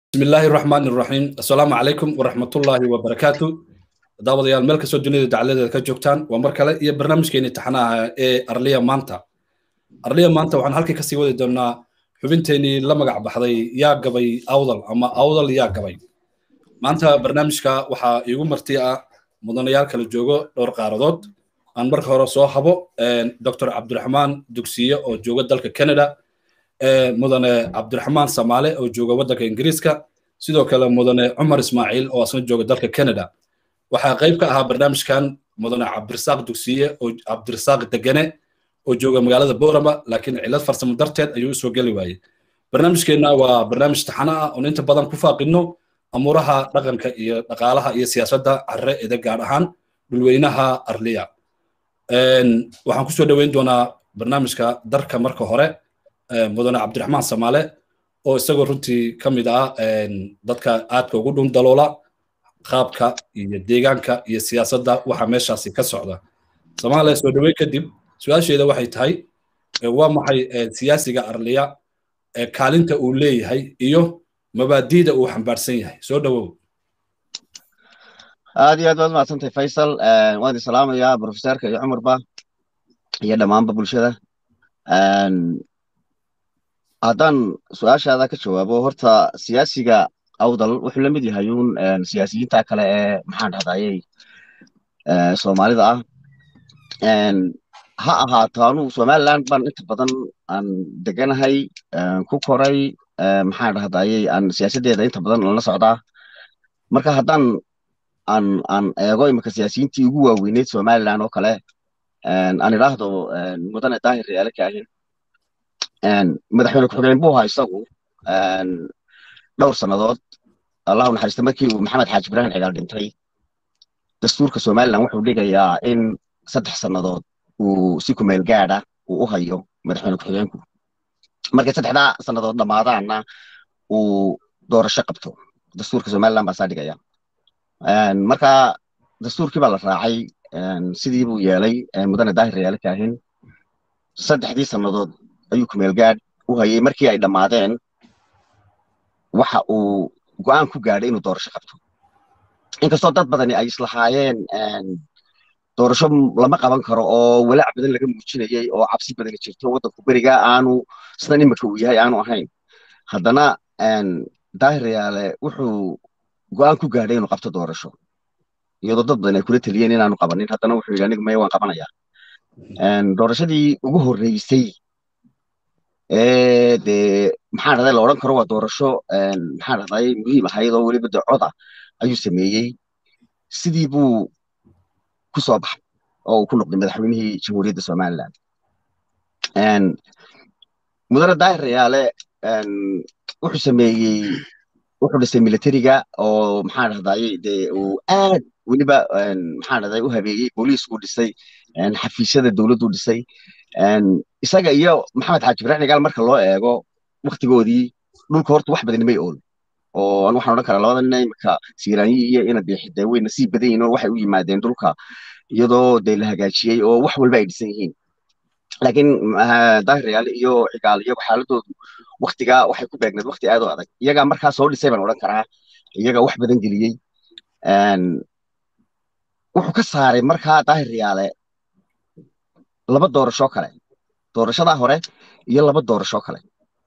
بسم الله الرحمن الرحيم السلام عليكم ورحمة الله وبركاته daawadayaal meel kastoo dunida dacaladeeda ka joogtaan waa mar kale iyo barnaamijkeeni taxanaha ee arliya maanta arliya maanta waxaan halkii kasii wadi doonaa xubinteenii la magac baxday yaa gabay awdal ama awdal yaa gabay maanta barnaamijka waxaa iigu marti ah mudanayaal kala joogo dhowr qaaradood aan marka hore soo habo dr cabdiraxmaan dugsiye oo jooga dalka canada mudane cabdiraxmaan samaale oo jooga waddanka ingiriiska sidoo kale mudane cumar ismaaciil oo asna jooga dalka canada waxaa qayb ka ahaa barnaamijkan mudane cabdirasaaq dugsiye oo cabdirasaaq degene oo jooga magaalada boorama laakiin cilad farsamo darteed ayuu usoo geli waayey barnaamijkeenna waa barnaamij taxano ah oon inta badan ku faaqino amuuraha dhaqanka iyo dhaqaalaha iyo siyaasadda carre ede gaar ahaan dhulweynaha arliya waxaan kusoo dhoweyn doonaa barnaamijka darka marka hore mudane cabdiraxmaan samaale oo isagoo runtii ka mid ah dadka aadka ugu dhun daloola qaabka iyo deegaanka iyo siyaasadda waxa meeshaasi ka socda soomaaliya soo dhoweyn kadib su-aasheeda waxay tahay waa maxay siyaasiga arliya kaalinta uu leeyahay iyo mabaadiida uu xambaarsan yahay soo dhowow aad iyo aad waad mahadsantahay faysal waan idin salaamayaa profeserka iyo cumarba iyo dhammaanba bulshada haddaan su-aashaada ka jawaabo horta siyaasiga awdal wuxuu la mid yahay uun siyaasiyiinta kale ee maxaan dhahdaayey soomaalida ah ha ahaato anu somaliland baan inta badan aan deganahay ku koray maxaan dhahdaayey aan siyaasaddeeda inta badan lala socdaa marka haddaan aan aan eego imika siyaasiyiintii ugu waaweyneyd somaliland oo kale aan idhaahdo mudane daahir reyaale kaahin madaxweyne ku-xigeen buu ahaa isagu dhowr sannadood allahu naxariista markii uu maxamed xaaji ibraahim cigaal dhintay dastuurka somaliland wuxuu dhigayaa in saddex sannadood uu si kumeel gaada uu u hayo madaxweyne ku-xigeenku markay saddexdaa sannadood dhammaadaanna uu doorasho qabto dastuurka somaliland baa saa dhigaya marka dastuurkii baa la raacay sidii buu yeelay mudane daahir reyaale kaahin saddexdii sannadood ayuu kumeel gaad u hayay markii ay dhammaadeen waxa uu go'aan ku gaadhay inuu doorasho qabto inkastoo dad badani ay islahaayeen doorasho lama qaban karo oo walaac badan laga muujinayay oo cabsi badani jirto waddanku beriga aanu sidan imika uu yahay aanu ahayn haddana daahir reyaale wuxuu go'aan ku gaadhay inuu qabto doorasho iyadoo dad badan ay kula teliyeen inaanu qabanin haddana wuxuu yidhi aniga maya waan qabanayaa doorashadii ugu horreysay dee maxaa dhahday la odhan karo waa doorasho maxaa dhahday muhiim ahayd oo weliba de coda ayuu sameeyey sidii buu ku soo baxay oo uu ku noqday madaxweynihii jamhuuriyadda somaliland mudane daahir reyaale wuxuu sameeyey wuxuu dhisay militariga oo maxaa dhahdaye dee uu aad weliba maxaa dhahday u habeeyey booliisku dhisay xafiisyada dowladdu dhisay isaga iyo maxamed xaaji ibraahim cigaal marka loo eego waktigoodii dhulka horta wax badan may ool oo an waxaan odhan karaa labada nin imika siiraanyi iyo ina biixide way nasiib badan yihin oo waxay u yimaadeen dhulka iyadoo dee la hagaajiyey oo wax walba ay dhisan yihiin laakiin daahir reyaale iyo cigaal iyagu xaaladoodu waktigaa waxay ku beegneed wakti aad u adag iyagaa markaa soo dhisay baan odhan karaa iyaga wax badan geliyey wuxuu ka saaray markaa daahir reyaale laba doorasho kale doorashadaa hore iyo laba doorasho kale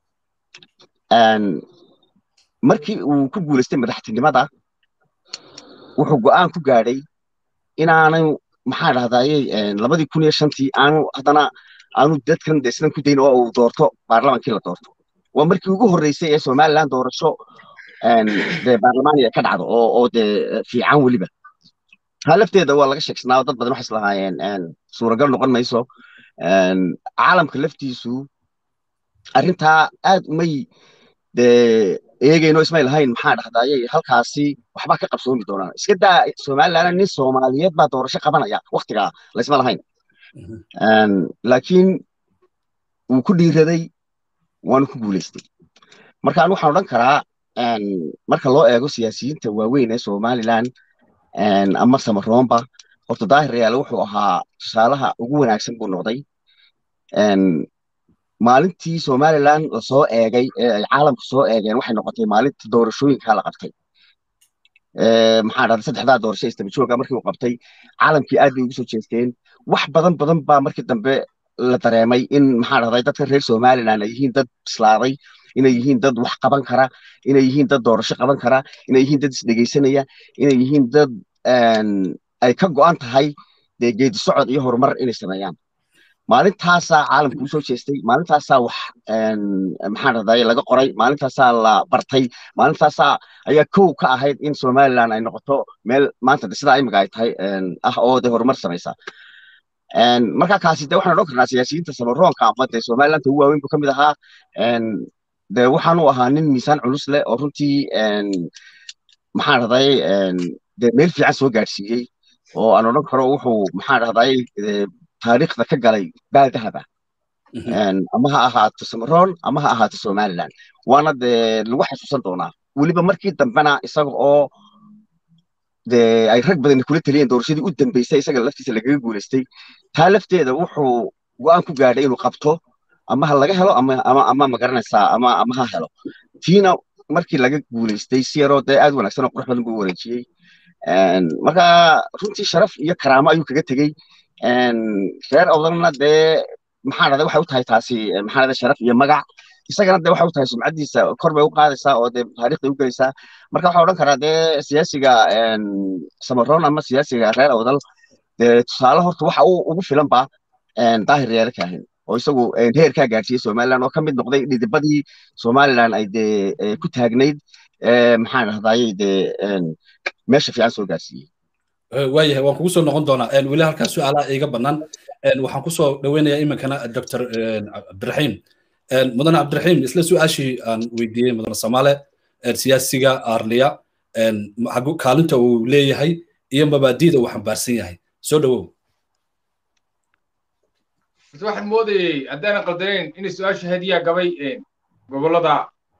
markii uu ku guulaystay madaxtinimada wuxuu go'aan ku gaadhay inaanu maxaa dhahdaye labadii kun iyo shantii aanu haddana aanu dadkan de sidan ku dayn oo uu doorto baarlamankii la doorto waa markii ugu horreysay ee somaliland doorasho de baarlamaaniga ka dhacdo oo oo de fiican weliba taa lafteeda waa laga sheegsnaa oo dad badan waxay islahaayeen suuragal noqon mayso caalamka laftiisu arrintaa aad umay de eegayno ismay lahayn maxaa dhahdaye halkaasi waxbaa ka qabsoomi doonaan iska daa somaliland nin soomaaliyeed baa doorasho qabanaya waktigaa laysma lahayn laakiin wuu ku dhiiraday waanu ku guulaystay marka anu waxaan odhan karaa marka loo eego siyaasiyiinta waaweyn ee somaliland ama samaroomba horta daahir reyaale wuxuu ahaa tusaalaha ugu wanaagsan buu noqday maalintii somaliland lasoo eegay ee ay caalamka soo eegeen waxay noqotay maalintii doorashooyinkaa la qabtay maxaa dhahday saddexdaa doorasho istabajooga markii uu qabtay caalamkii aad bay ugu soo jeesteen wax badan badan baa markii dambe la dareemay in maxaa dhahday dadka reer somaliland ay yihiin dad bislaaday inay yihiin dad wax qaban kara inay yihiin dad doorasho qaban kara inay yihiin dad isdhegaysanaya inay yihiin dad ay ka go'an tahay dee geedi socod iyo horumar inay sameeyaan maalintaasaa caalamka usoo jeestay maalintaasaa wax maxaa dhahday laga qoray maalintaasaa la bartay maalintaasaa ayaa kow ka ahayd in somaliland ay noqoto meel maanta sidaa imika ay tahay ah oo de horumar samaysa marka kaasi de waxaan odhan karnaa siyaasiyiinta samaroonka ama dee somaliland ugu waaweyn buu ka mid ahaa de waxaanu ahaa nin miisaan culus leh oo runtii maxaa dhahday de meel fiican soo gaadhsiiyey oo aan odhan karo wuxuu maxaa dhahday taariikhda ka galay baal dahaba ama ha ahaato samaroon ama ha ahaato somaliland waana dee lagu xasuusan doonaa weliba markii dambena isaga oo dee ay rag badani kula taliyeen doorashadii u dambeysay isaga laftiisa lagaga guulaystay taa lafteeda wuxuu go'aan ku gaadhay inuu qabto ama ha laga helo ama ama ama magaranaysaa ama ama ha helo tiina markii laga guulaystay si yaroo dee aad wanaagsan oo qurux badan buu wareejiyey marka runtii sharaf iyo karaamo ayuu kaga tegey reer odalna dee maxaa dhahday waxay u tahay taasi maxaa dhahday sharaf iyo magac isagana dee waxay u tahay sumcaddiisa kor bay u qaadaysaa oo dee taariikhday u gelaysaa marka waxaa odhan karaa dee siyaasiga samaroon ama siyaasiga reer odal dee tusaale horta waxa uu ugu filan ba daahir reere kaahin oo isagu heerkaa gaadhsiiyey somaliland oo ka mid noqday dhidibadii somaliland ay dee ku taagnayd maxaa dhahdaye dee meesha fiican soo gaadhsiiyey waayahay waan kugu soo noqon doonaa weli halkaa su-aalaha iiga bannaan waxaan kusoo dhaweynayaa iminkana doctor cabdiraxiim mudane cabdiraxiim isla su-aashii aan weydiiyey mudane samaale siyaasiga arliya kaalinta uu leeyahay iyo mabaadiida uu xambaarsan yahay soo dhawow waxaan moodayey haddaanan qaldanayn inay su-aashu hadiyaa gabay gobolada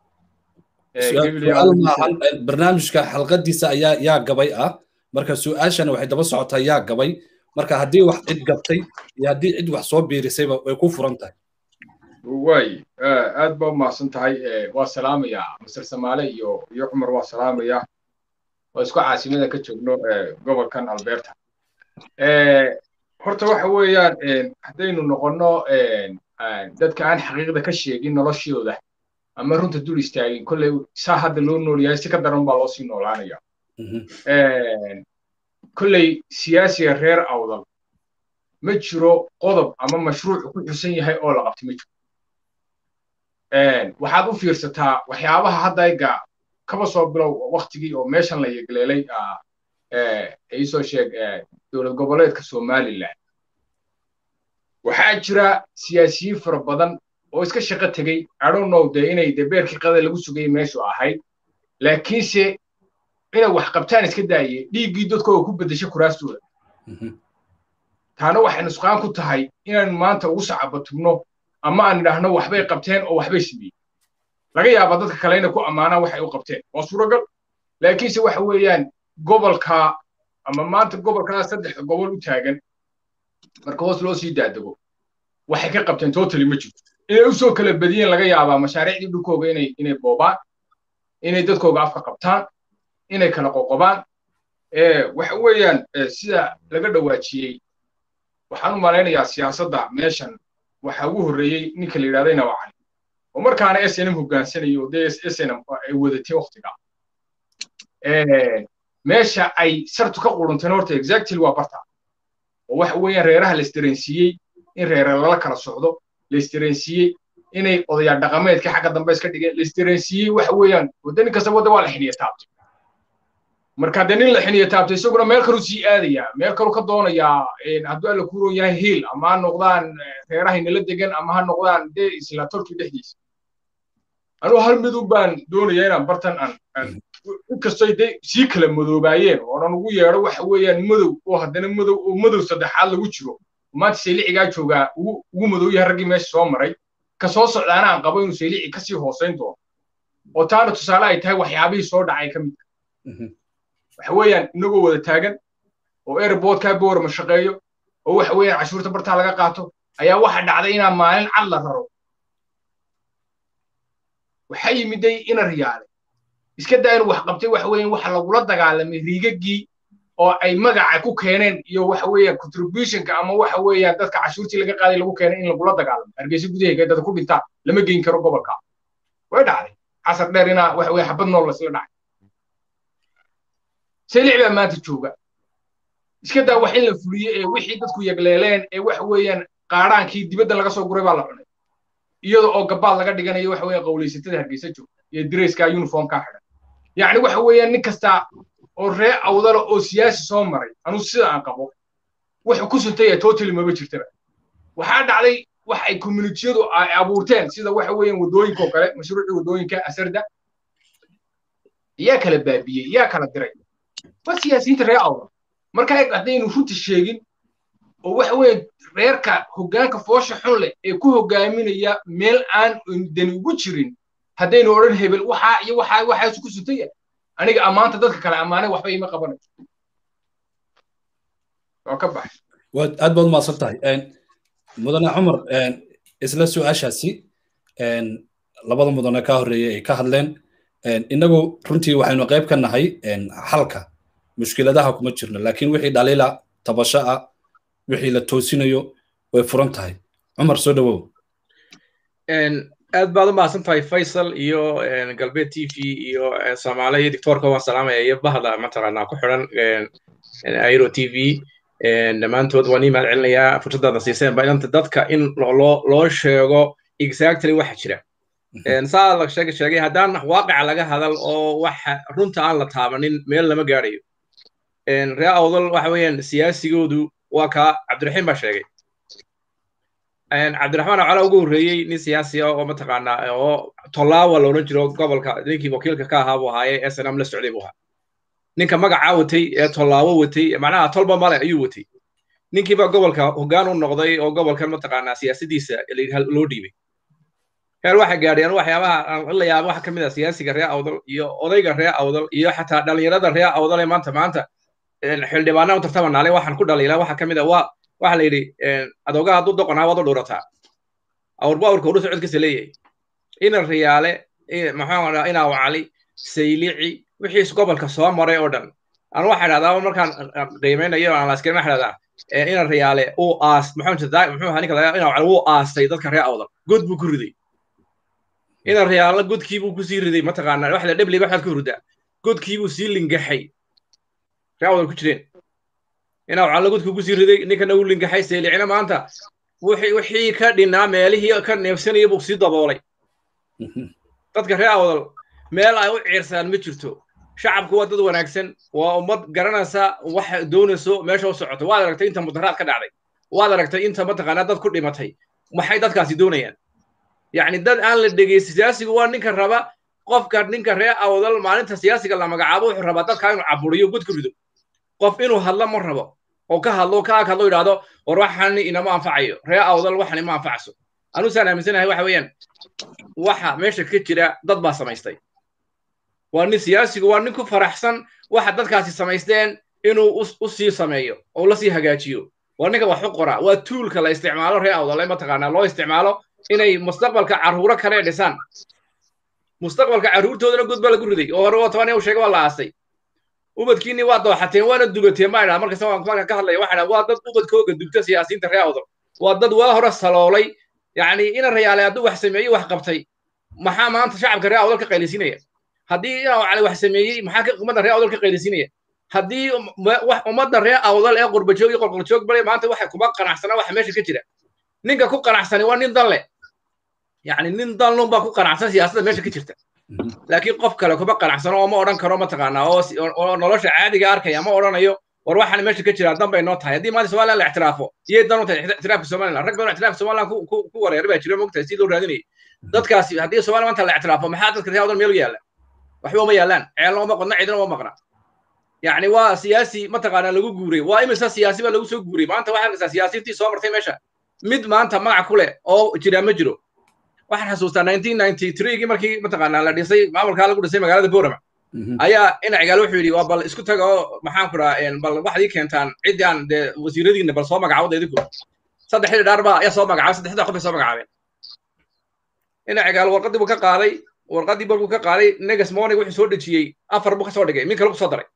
barnaamijka xalqadiisa ayaa yaa gabay ah marka su-aashana waxay daba socotaa yaa gabay marka haddii wax cid gabtay iyo haddii cid wax soo biirisayba way ku furan tahay waay aad baa umahadsan tahay waa salaamayaa masar samaale iyo iyo cumar waa salaamaya oo isku caasimada ka joogno gobolkan alberta horta waxa weeyaan haddaynu noqonno dadka aan xaqiiqda ka sheegin noloshooda ama runta dul istaagin kolley saa hadda loo nool yahay si ka daran baa loo sii noolaanaya kolley siyaasiga reer awdal ma jiro qodob ama mashruuc ku xusan yahay oo la qabtay ma jiro waxaad u fiirsataa waxyaabaha hadda iga kaba soo bilow waktigii oo meeshan la yegleelay iisoo sheeg dowlad goboleedka somaliland waxaa jira siyaasiyiin fara badan oo iska shaqo tegey adonow dee inay de beerkii qada lagu sugayay meeshu ahayd laakiinse inay wax qabtaan iska daaye dhiiggii dadka oo ku beddesha kuraastooda taana waxay nusqaan ku tahay inaan maanta ugu sacabatugno ama aan idhaahno waxbay qabteen oo waxbay sameeyey laga yaaba dadka kale inay ku ammaanaan waxay u qabteen waa suuragal laakiinse waxa weeyaan gobolka ama maanta gobolkaa saddexda gobol u taagan marka hoos loo sii daadego waxay ka qabteen totally ma jirto inay u soo kala badiyeen laga yaabaa mashaariicdii dhulkooga inay inay boobaan inay dadkooga afka qabtaan inay kala qoqobaan waxa weeyaan sida laga dhawaajiyey waxaan u malaynayaa siyaasadda meeshan waxa ugu horreeyey ninka la yidhahda inaba cali oo markaana s n m hogaansanayo dee s n m ay wadatay waktiga meesha ay sartu ka qurunteen horta exactly waa barta oo waxa weeyaan reeraha la isdareensiiyey in reere lala kala socdo la isdareensiiyey inay odayaal dhaqameedka xagga dambe iska dhigeen la isdareensiiyey waxa weeyaan wadda nin kasta wadda waa la xiniya taabtay marka dee nin la xiniya taabtay isaguna meel kaluu sii aadayaa meel kaluu ka doonayaa hadduu alla ku roon yahay hiil ama ha noqdaan reerahay nala degan ama ha noqdaan dee isla tolkii dhexdiisa anuu hal midun baan doonayaa inaan bartan aan inkastoy de sii kala madoobaayeen oonan ugu yeedho waxa weeyaan madow oo haddana madow oo madow saddexaad lagu jiro maanta saylicigaa joogaa ugu madow yahay raggii meesha soo maray ka soo socdaana aan qabo inuu saylici kasii hoosayn doono oo taana tusaale ay tahay waxyaabihii soo dhacay ka mid waxa weeyaan inagoo wada taagan oo airportkaa boorama shaqeeyo oo waxa weeyaan cashuurta bartaa laga qaato ayaa waxa dhacday inaa maalin cad la raro waxaa yimiday ina riyaale iska daa inuu wax qabtay waxa weeyaan waxa lagula dagaalamay riigagii oo ay magaca ku keeneen iyo waxa weeyaan contributionka ama waxa weeyaan dadka cashuurtii laga qaaday lagu keenay in lagula dagaalamo hargeysa gudaheega dad ku dhintaa lama geyn karo gobolka way dhacday casar dheer inaa waxa weeye xabad nool lasla dhacay selic baa maanta jooga iska daa wax in la fuliyo ee wixii dadku yagleeleen ee waxa weeyaan qaadhaankii dibadda laga soo guray baa la cunay iyada oo gabaad laga dhiganayo waxa weeyaan qowlaysatada hargeysa joogta iyo dreska uniformkaa xidhan yacni waxa weeyaan nin kasta oo ree awdala oo siyaasi soo maray anuu sida aan qabo wuxuu ku suntaya totally maba jirtaba waxaa dhacday wax ay communitiyadu ay abuurteen sida waxa weeyaan waddooyinka oo kale mashruucii waddooyinka asarda yaa kala baabiyey yaa kala diray waa siyaasiyiinta ree awdal marka haddaynu runta sheegin oo waxa weeye reerka hoggaanka foosha xun leh ee ku hoggaaminaya meel aan dani ugu jirin haddaynu odhan hebel waxaa iyo waxaa waxaasu ku suntaya aniga ammaanta dadka kale ammaanay waxba ima qabanayo waa ka baxay waad aad baad umahadsan tahay mudane cumar isla su-aashaasi labada mudane ka horreeyay ay ka hadleen innagu runtii waxaynu qayb ka nahay xalka mushkiladaha kuma jirno laakiin wixii dhaliila tabasho ah wixii la toosinayo way furan tahay cumar soo dhowow aad baad u mahadsan tahay faysal iyo galbeed t v iyo soomaaliya iyo dictoorka waan salaamaya iyo bahda mataqaanaa ku xidhan airo t v dhammaantood waan ii mahad celinayaa fursaddaada siiseen ba inanta dadka in loo sheego exactly waxa jira saa la sheegay sheegay haddaan waaqica laga hadal oo waxa runta aan la taabanin meel lama gaadhayo ree awdal waxa weeyaan siyaasigoodu waa kaa cabdiraxiim baa sheegay cabdiraxmaan acala ugu horreeyey nin siyaasi ah oo mataqaanaa oo tollaawa la odhan jiro gobolka ninkii wakiilka ka ahaa buu ahaaye snm la socday buu ahaa ninka magacaa watay ee tollaawo watay macnaha tolba male ayuu watay ninkiiba gobolka hoggaan u noqday oo gobolkan mataqaanaa siyaasadiisa loo dhiibay heer waxa gaadheen waxyaabaha aan la yaabo waxa ka mid ah siyaasiga ree awdal iyo odayga ree awdal iyo xataa dhalinyarada ree awdal ee maanta maanta xildhibaanaa u tartamanaale waxaan ku dhaliilaa waxa ka mid ah waa waxa la yidhi adoogaha hadduu doqonaa waad u dhuurataa awrba awrka udhu socodkiisa leeyahay ina riyaale maxaa inaa wacali saylici wixii gobolka soo maray oo dhan aan waxa idhahdaa markaan qiimeynayo aan laasken waxa idhahdaa ina riyaale uu aas muxuu ahaa ninka ina wacali wuu aastay dadka ree awdal god buu ku riday ina riyaale godkii buu kusii riday mataqaanaa waxda dhebliga waxaad ku ridaa godkii buu sii lingaxay ree awdal ku jireen inaa waxaa lagudku ku sii riday ninkana uu lingaxay seelicina maanta wixii ka dhinaa meelihii ka neefsanaya buu sii daboolay dadka ree awdal meel ay u ciirsaan ma jirto shacabku waa dad wanaagsan waa ummad garanaysa waxa doonayso meesha u socoto waad aragtay inta mudaharaad ka dhacday waad aragtay inta mataqaanaa dad ku dhimatay maxay dadkaasi doonayaan yacni dad aan la dhegeysta siyaasigu waa ninka raba qofka ninka ree awdal maalinta siyaasiga la magacaabo wuxuu rabaa dadka inuu caburiyo gud ku rido qof inuu hadlo ma rabo oo ka hadlo ka ag hadlo yidhaahdo war waxani inama anfacayo ree awdal waxan ima anfacso anusaan aaminsanahay waxa weeyaan waxa meesha ka jira dad baa samaystay waa nin siyaasigu waa nin ku faraxsan waxa dadkaasi samaysteen inuu u sii sameeyo oo la sii hagaajiyo waa ninka wax u qora waa tuulka la isticmaalo ree awdal mataqaanaa loo isticmaalo inay mustaqbalka carruuro kale dhisaan mustaqbalka carruurtoodana gud baa lagu riday oo hore toban u sheegay waa la aasay ubadkiinni waa dooxateen waana dubateen ma idhaa markasta waan marka ka hadlaya waxaa waa dad ubadkooga dubta siyaasiyiinta ree awdal waa dad waa hore saloolay yacni ina rayaale hadduu wax sameeyey wax qabtay maxaa maanta shacabka ree awdal ka qaylisinaya haddii ina cali wax sameeyey maxaa ka ummadda ree awdal ka qaylisinaya haddii ummadda ree awdal ee qurbajoog iyo qolqoljoog bare maanta waxa kuma qanacsana waxa meesha ka jira ninka ku qanacsani waa nin dan leh yacni nin dan lun baa ku qanacsan siyaasadda meesha ka jirta laakiin qof kale kuma qanacsano oo ma odhan karo mataqaanaa oo nolosha caadiga arkaya ma odhanayo war waxaan meesha ka jiraa dan bay noo tahay haddii maanta somaliland la ictiraafo iyay dan u tahay ictiraafka somaliland rag badan ictiraafka somaliland ku wareer baa jira mogtahay si loo raadinayay dadkaasi haddii somaliland maanta la ictiraafo maxaa dadka reer wadan meel u yaalla waxba uma yaallaan ceelna uma qodna cidina uma maqna yacni waa siyaasi mataqaanaa lagu guuray waa imisa siyaasi baa lagu soo guuray maanta waxaa arkaysaa siyaasiyiintii soo martay meesha mid maanta magac ku leh oo jiraa ma jiro waxaan xasuustaa nineteen ninety threegii markii mataqaanaa la dhisay maamulkaa lagu dhisay magaalada borama ayaa inacigaal wuxuu yidhi waa bal isku taga oo maxaan ku dhaha bal waxaad ii keentaan ciddii aan dee wasiiradiinna bal soo magacaawada idinku saddexdii dhaar baa ayaa soo magacaabay saddexda qof bay soo magacaabeen inacigaal warqaddii buu ka qaaday warqaddii markuu ka qaaday negas morning wuxuu soo dhejiyey afar buu ka soo dhigay min kale ku soo daray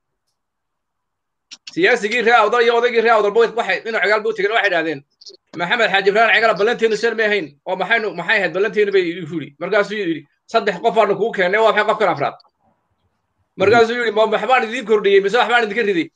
siyaasigii ree awdal iyo odaygii ree awdal waxay dhinac cigaal buu tegeen waxay idhahdeen maxamed xaaji ibrahim cigala ballanteenu seen may ahayn oo maxaynu maxay ahayd ballanteenu bay yidhi markaasuu yidhi saddex qof aanu kugu keennay waa maxay qofkan afraad markaasuu yidhi ma waxbaan idiin kordhiyey mise waxbaan idinka riday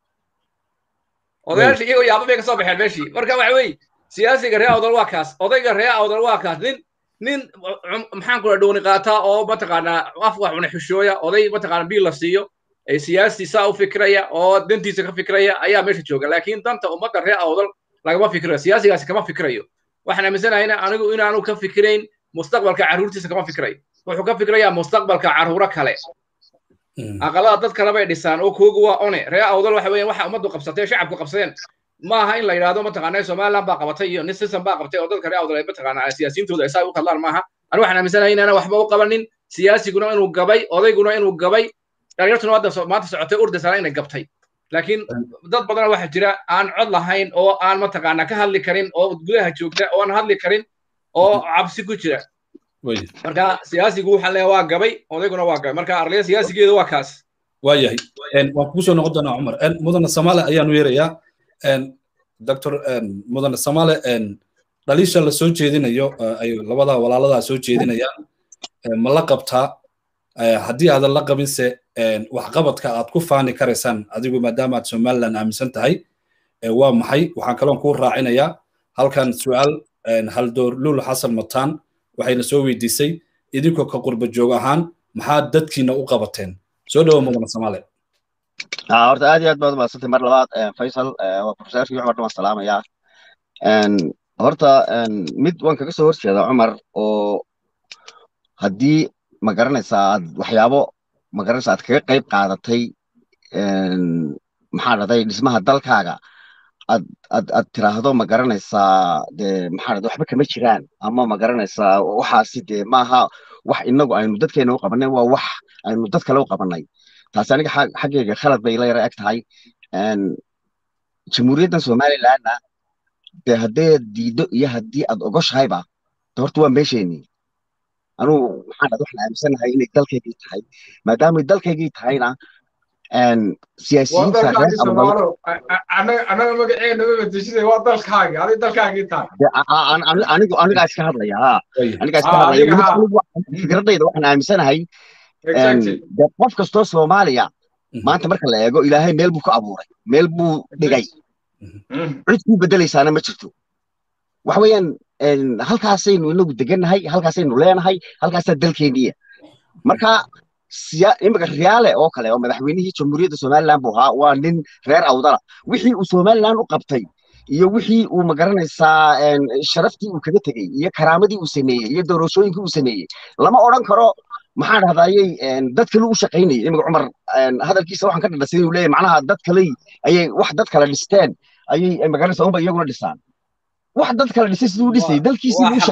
odayaashii iyagoo yaaba bay ka soo baxeen meeshii marka waxa weeye siyaasiga ree awdal waa kaas odayga ree awdal waa kaas nin nin maxaan kula dhowni qaataa oo mataqaanaa af wax cuna xishooya oday mataqaana biil la siiyo siyaasi saa u fikraya oo dantiisa ka fikraya ayaa meesha jooga laakiin danta ummadda ree awdal lagama fikrayo siyaasigaasi kama fikrayo waxaan aaminsanahayna anigu inaanu ka fikrayn mustaqbalka carruurtiisa kama fikrayo wuxuu ka fikrayaa mustaqbalka carruuro kale aqalada dad kale bay dhisaan oo koogu waa one ree awdal waxa weeyaan waxa ummaddu qabsatay shacabku qabsadeen maaha in la yidhaahdo mataqaanaa somaliland baa qabatay iyo nisism baa qabtay oo dadka ree awdal ay mataqaanaa siyaasiyiintooda ay saa u hadlaan maaha anigu waxaan aaminsanahay inaana waxba u qabanin siyaasiguna inuu gabay odayguna inuu gabay dhalinyartuna hadda maanta socotay urdasana inay gabtay laakiin dad badana waxaa jira aan cod lahayn oo aan mataqaanaa ka hadli karin oo gudaha joogta oo aan hadli karin oo cabsi ku jira marka siyaasigu waxaan leeyahay waa gabay odayguna waa gabay marka arliya siyaasigeeda waa kaas waayahay waan kugu soo noqon doonaa cumar mudane samaale ayaanu yeerayaa doctor mudane samaale dhaliisha la soo jeedinayo ay labada walaaladaa soo jeedinayaan ma la qabtaa haddii aadan la qabinse waxqabadka aad ku faani karaysaan adigu maadaama aad somaliland aaminsan tahay waa maxay waxaan kaloon kuu raacinayaa halkan su'aal haldoor lul xasan mataan waxayna soo weydiisay idinkoo ka qurba joog ahaan maxaa dadkiina u qabateen soo dhowo mudane samaale horta aad iyo aad baad umadsantay mar labaad faysal waa profesorkii cumar dhamaan salaamayaa horta mid waan kaga soo horjeeda cumar oo haddii ma garanaysaa aad waxyaabo ma garanaysaa aad kaga qayb qaadatay maxaa dhahday dhismaha dalkaaga ad ad ad tiraahdo ma garanaysaa dee maxaa dhahday waxba kama jiraan ama ma garanaysaa waxaasi dee maaha wax inagu aynu dadkeena u qabanay waa wax aynu dad kale u qabanay taasi aniga xaggayga khalad bay la yara eg tahay jamhuuriyaddan somalilandna dee haddii aad diiddo iyo haddii aad ogoshahayba de horta waa meesheenii anugu maxaan dhahda waxaan aaminsanahay inay dalkaygii tahay maadaamay dalkaygii tahayna siyaasiyiinta anaga magaceena mabadeshida waa dalkaagi adig dalkaagii tahay anigu anigaa iska hadlaya ha anigaa iska hadlaya fikradayda waxaan aaminsanahay de qof kastoo soomaaliya maanta marka la eego ilaahay meel buu ku abuuray meel buu dhigay cid kuu bedelaysaana ma jirto waxa weeyaan halkaasaynu inagu degannahay halkaasaynu leenahay halkaasaa dalkeeniya marka imika riyaale oo kale oo madaxweynihii jamhuuriyadda somaliland buu ahaa waa nin reer awdala wixii uu somaliland u qabtay iyo wixii uu magaranaysaa sharaftii uu kaga tegey iyo karaamadii uu sameeyey iyo doorashooyinkii uu sameeyey lama odhan karo maxaa dhahdayay dad kale u shaqaynayay imika cumar hadalkiisa waxaan ka dhadhasin inuu leeyahay macnaha dad kale ayay wax dad kale dhisteen ayay magaranaysaa unba iyaguna dhisaan wax dad kale dhisay siduu dhisay dalkiisii uu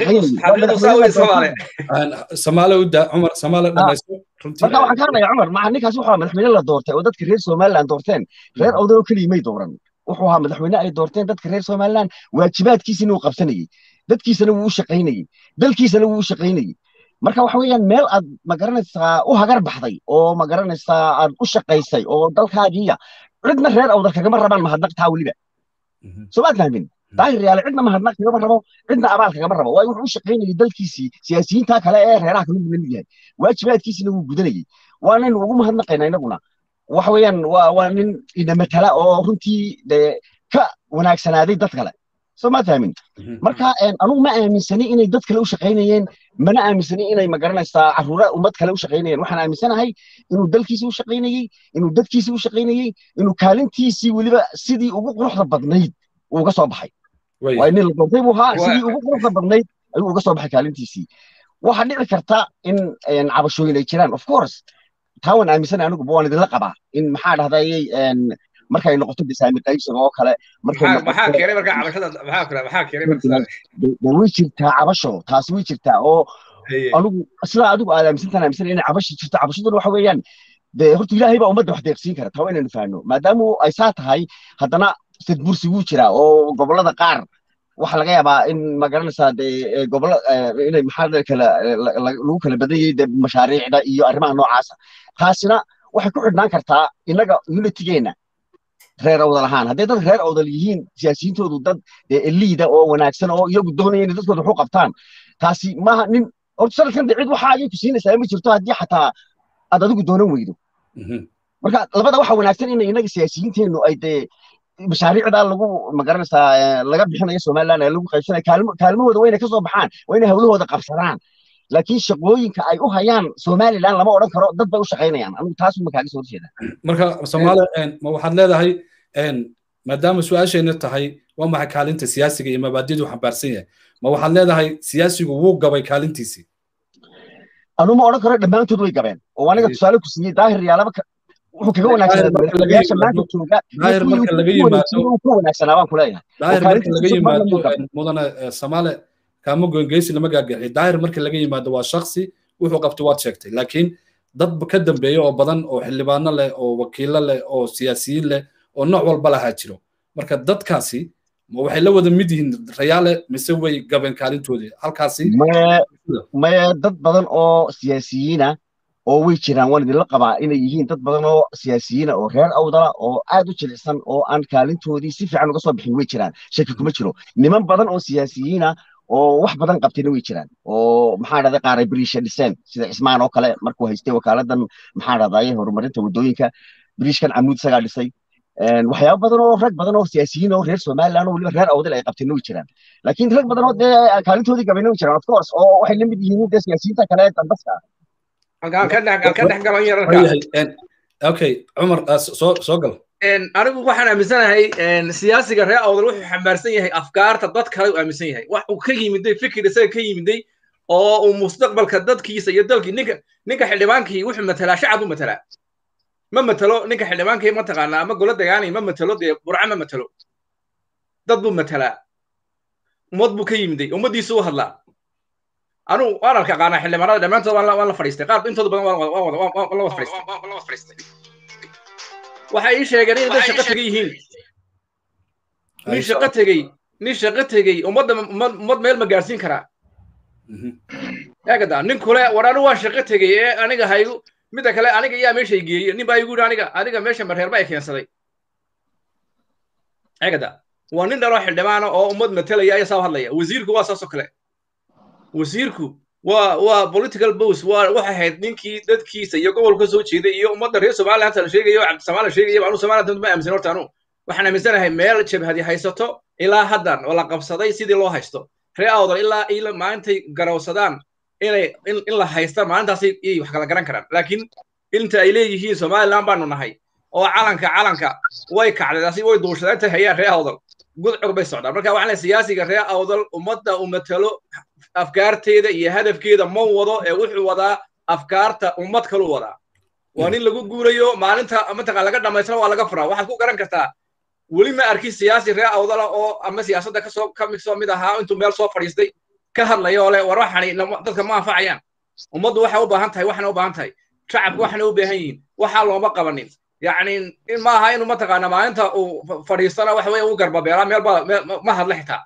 shaqaynayay marka waxaan ka hadlaya cumar maa ninkaas wuxuu ahaa madaxweyne la doortay oo dadka reer somaliland doorteen reer awdal oo keligii may dooran wuxuu ahaa madaxweyne ay doorteen dadka reer somaliland waajibaadkiisina uu qabsanayey dadkiisana wuu u shaqaynayey dalkiisana wuu u shaqaynayey marka waxa weeyaan meel aad magaranaysaa u hagar baxday oo magaranaysaa aad u shaqaysay oo dalkaagiiya cidna reer awdal kagama rabaan mahadnaq taa weliba soo maad fahmin daahir yaale cidna mahadnaq kagama rabo cidna abaal kagama rabo waayo wuxuu u shaqaynayay dalkiisii siyaasiyiinta kale ee reeraha kale uu lamid yahay waajibaadkiisina wuu gudanayay waanaynu ugu mahadnaqayna inaguna waxa weeyaan waa waa nin ina matala oo runtii dee ka wanaagsanaaday dad kale soo ma fahmin marka anugu ma aaminsani inay dad kale u shaqaynayeen mana aaminsani inay magaranaysaa caruura ummad kale u shaqaynayeen waxaan aaminsanahay inuu dalkiisii u shaqaynayey inuu dadkiisii u shaqaynayey inuu kaalintiisii weliba sidii ugu quruxda badnayd uu uga soo baxay waa nin la doortay buu ahaa sidii ugu quruxda badnayd ayuu uga soo baxay kaalintiisii waxaa dhici karta in cabashooyin ay jiraan of course taa waan aaminsanay anigu waan idinla qabaa in maxaa dhahdayay markay noqoto bisaami qaybsiga oo kale way jirtaa cabasho taasi way jirtaa oo anigu sidaa adigu aad aaminsantaan aaminsanay inay cabashi jirto cabashaduna waxa weeyaan dee horta ilaahay baa ummadda wax deeqsiin kara taa waa inaynu fahanno maadaama ay saa tahay haddana sadbursi wuu jiraa oo gobollada qaar waxaa laga yaabaa in magaranaysaa dee gobollo inay maxaa kala lagu kala badan yahay dee mashaariicda iyo arrimaha noocaasa taasina waxay ku xidhnaan kartaa innaga unitigeenna reer awdal ahaan hadday dad reer awdal yihiin siyaasiyiintoodu dad liida oo wanaagsan oo iyagu doonaya inay dadkooda waxu qabtaan taasi maaha nin horta sanadkan dee cid waxa ayay ku siinaysaa ma jirto haddii xataa aad adigu doonan weydo marka labada waxa wanaagsan in inaga siyaasiyiinteennu ay dee mashaariicda lagu magaranaysaa laga bixinayo somaliland ee lagu qaybsanayo kaalmahooda waa inay kasoo baxaan waa inay hawlahooda qabsadaan laakiin shaqooyinka ay u hayaan somaliland lama odhan karo dad bay u shaqaynayaan anigu taas ma kaaga soo horjeeda marka soomaaliya ma waxaad leedahay maadaama su-aashayna tahay waa maxay kaalinta siyaasiga iyo mabaadidu xambaarsan yahay ma waxaad leedahay siyaasigu wuu gabay kaalintiisii anu ma odhan karo dhammaantood way gabeen oo aniga tusaale ku siiyey daahir yaalaba wuxuu kaga wanaagsanaayaasha maanta jooga daahir marka laga yimaado ka wanaagsanaa baan kuleeyahay daahir marka laga yimaado mudane soomaale kaama goyngeysi lama gaagaxiyo daahir marka laga yimaado waa shaksi wuxuu qabtay waad sheegtay laakiin dad ka dambeeya oo badan oo xildhibaano leh oo wakiilo leh oo siyaasiyiin leh oo nooc walba lahaa jiro marka dadkaasi waxay la wada mid yihiin rayaale mise way gabeen kaalintoodii halkaasi maya dad badan oo siyaasiyiina oo way jiraan waan idinla qabaa inay yihiin dad badan oo siyaasiyiina oo reer awdala oo aad u jilicsan oo aan kaalintoodii si fiican uga soo bixin way jiraan shaki kuma jiro niman badan oo siyaasiyiina oo wax badan qabtayna way jiraan oo maxaa dhahday qaaray biriisha dhiseen sida cismaan oo kale markuu haystay wakaaladan maxaa dhahdaye horumarinta waddooyinka biriishkan camuud isagaa dhisay waxyaabo badan oo rag badan oo siyaasiyiin oo reer somaliland oo weliba reer awdal ay qabtayna way jiraan laakiin rag badan oo dee kaalintoodii gabayna way jiraan of course oo waxay la mid yihiin dee siyaasiyiinta kale ee dambaska okay cumar soo soo gal anigu waxaan aaminsanahay siyaasiga reer awdal wuxuu xambaarsan yahay afkaarta dad kale uu aaminsan yahay wax uu ka yimiday fikir isaga ka yimiday oo uu mustaqbalka dadkiisa iyo dalkii ninka ninka xildhibaankii wuxuu matalaa shacab u matalaa ma matalo ninka xildhibaankii mataqaanaa ama golo dagaanay ma matalo dee burca ma matalo dad buu matalaa ummad buu ka yimiday ummaddiisu u hadlaa anu waan arka qaanaa xildhibaanada dhammaantood waan la fadhiistay qaar intooda badan waan la wada fadhiistay waxay ii sheegeen inay dad shaqo tegay yihiin nin shaqo tegey nin shaqo tegey ummadda ummad meel ma gaarsiin karaa eegada nin kule war anu waan shaqo tegey ee aniga haygu midda kale aniga yaa meeshay geeye nin baa igu yidhi aniga adiga meesha mareerba ay keensaday eegada waa nin dhaloo xildhibaana oo ummad matalaya ayaa saa hadlaya wasiirku waa saasoo kale wasiirku waa waa political bows waa waxay ahayd ninkii dadkiisa iyo gobolka soo jeeday iyo ummadda reer somaliland la sheegayo cabdisamaala sheegaya anu somaliland ma aaminsan horta anu waxaan aaminsanahay meel jabhadi haysato ilaa haddan oo la qabsaday sidii loo haysto reer awdal ilaa ila maalintay garowsadaan inay in la haysta maalintaasi iyay wax kala garan karaan laakiin inta ay leeyihiin somaliland baanu nahay oo calanka calanka way kacday way duushadeen intay hayaan reer awdal gudcur bay socdaan marka waxaan leeyahay siyaasiga reer awdal ummadda u matalo afkaarteeda iyo hadafkeeda ma wado ee wuxuu wadaa afkaarta ummad kalu wadaa waa nin lagu guurayo maalinta mataqaan laga dhamaystana waa laga furaa waxaad ku garan kartaa weli ma arkin siyaasi reer awdala oo ama siyaasadda kasoo ka soo mid ahaa intuu meel soo fadhiistay ka hadlaya oo le war waxani dadka ma anfacayaan ummaddu waxay u baahan tahay waxana u baahan tahay shacabku waxana u baahan yihiin waxaa looma qabanin yacni in ma aha inuu mataqaana maalinta uu fadhiistana waxa weeye u garbabeelaa meel baa ma hadla xitaa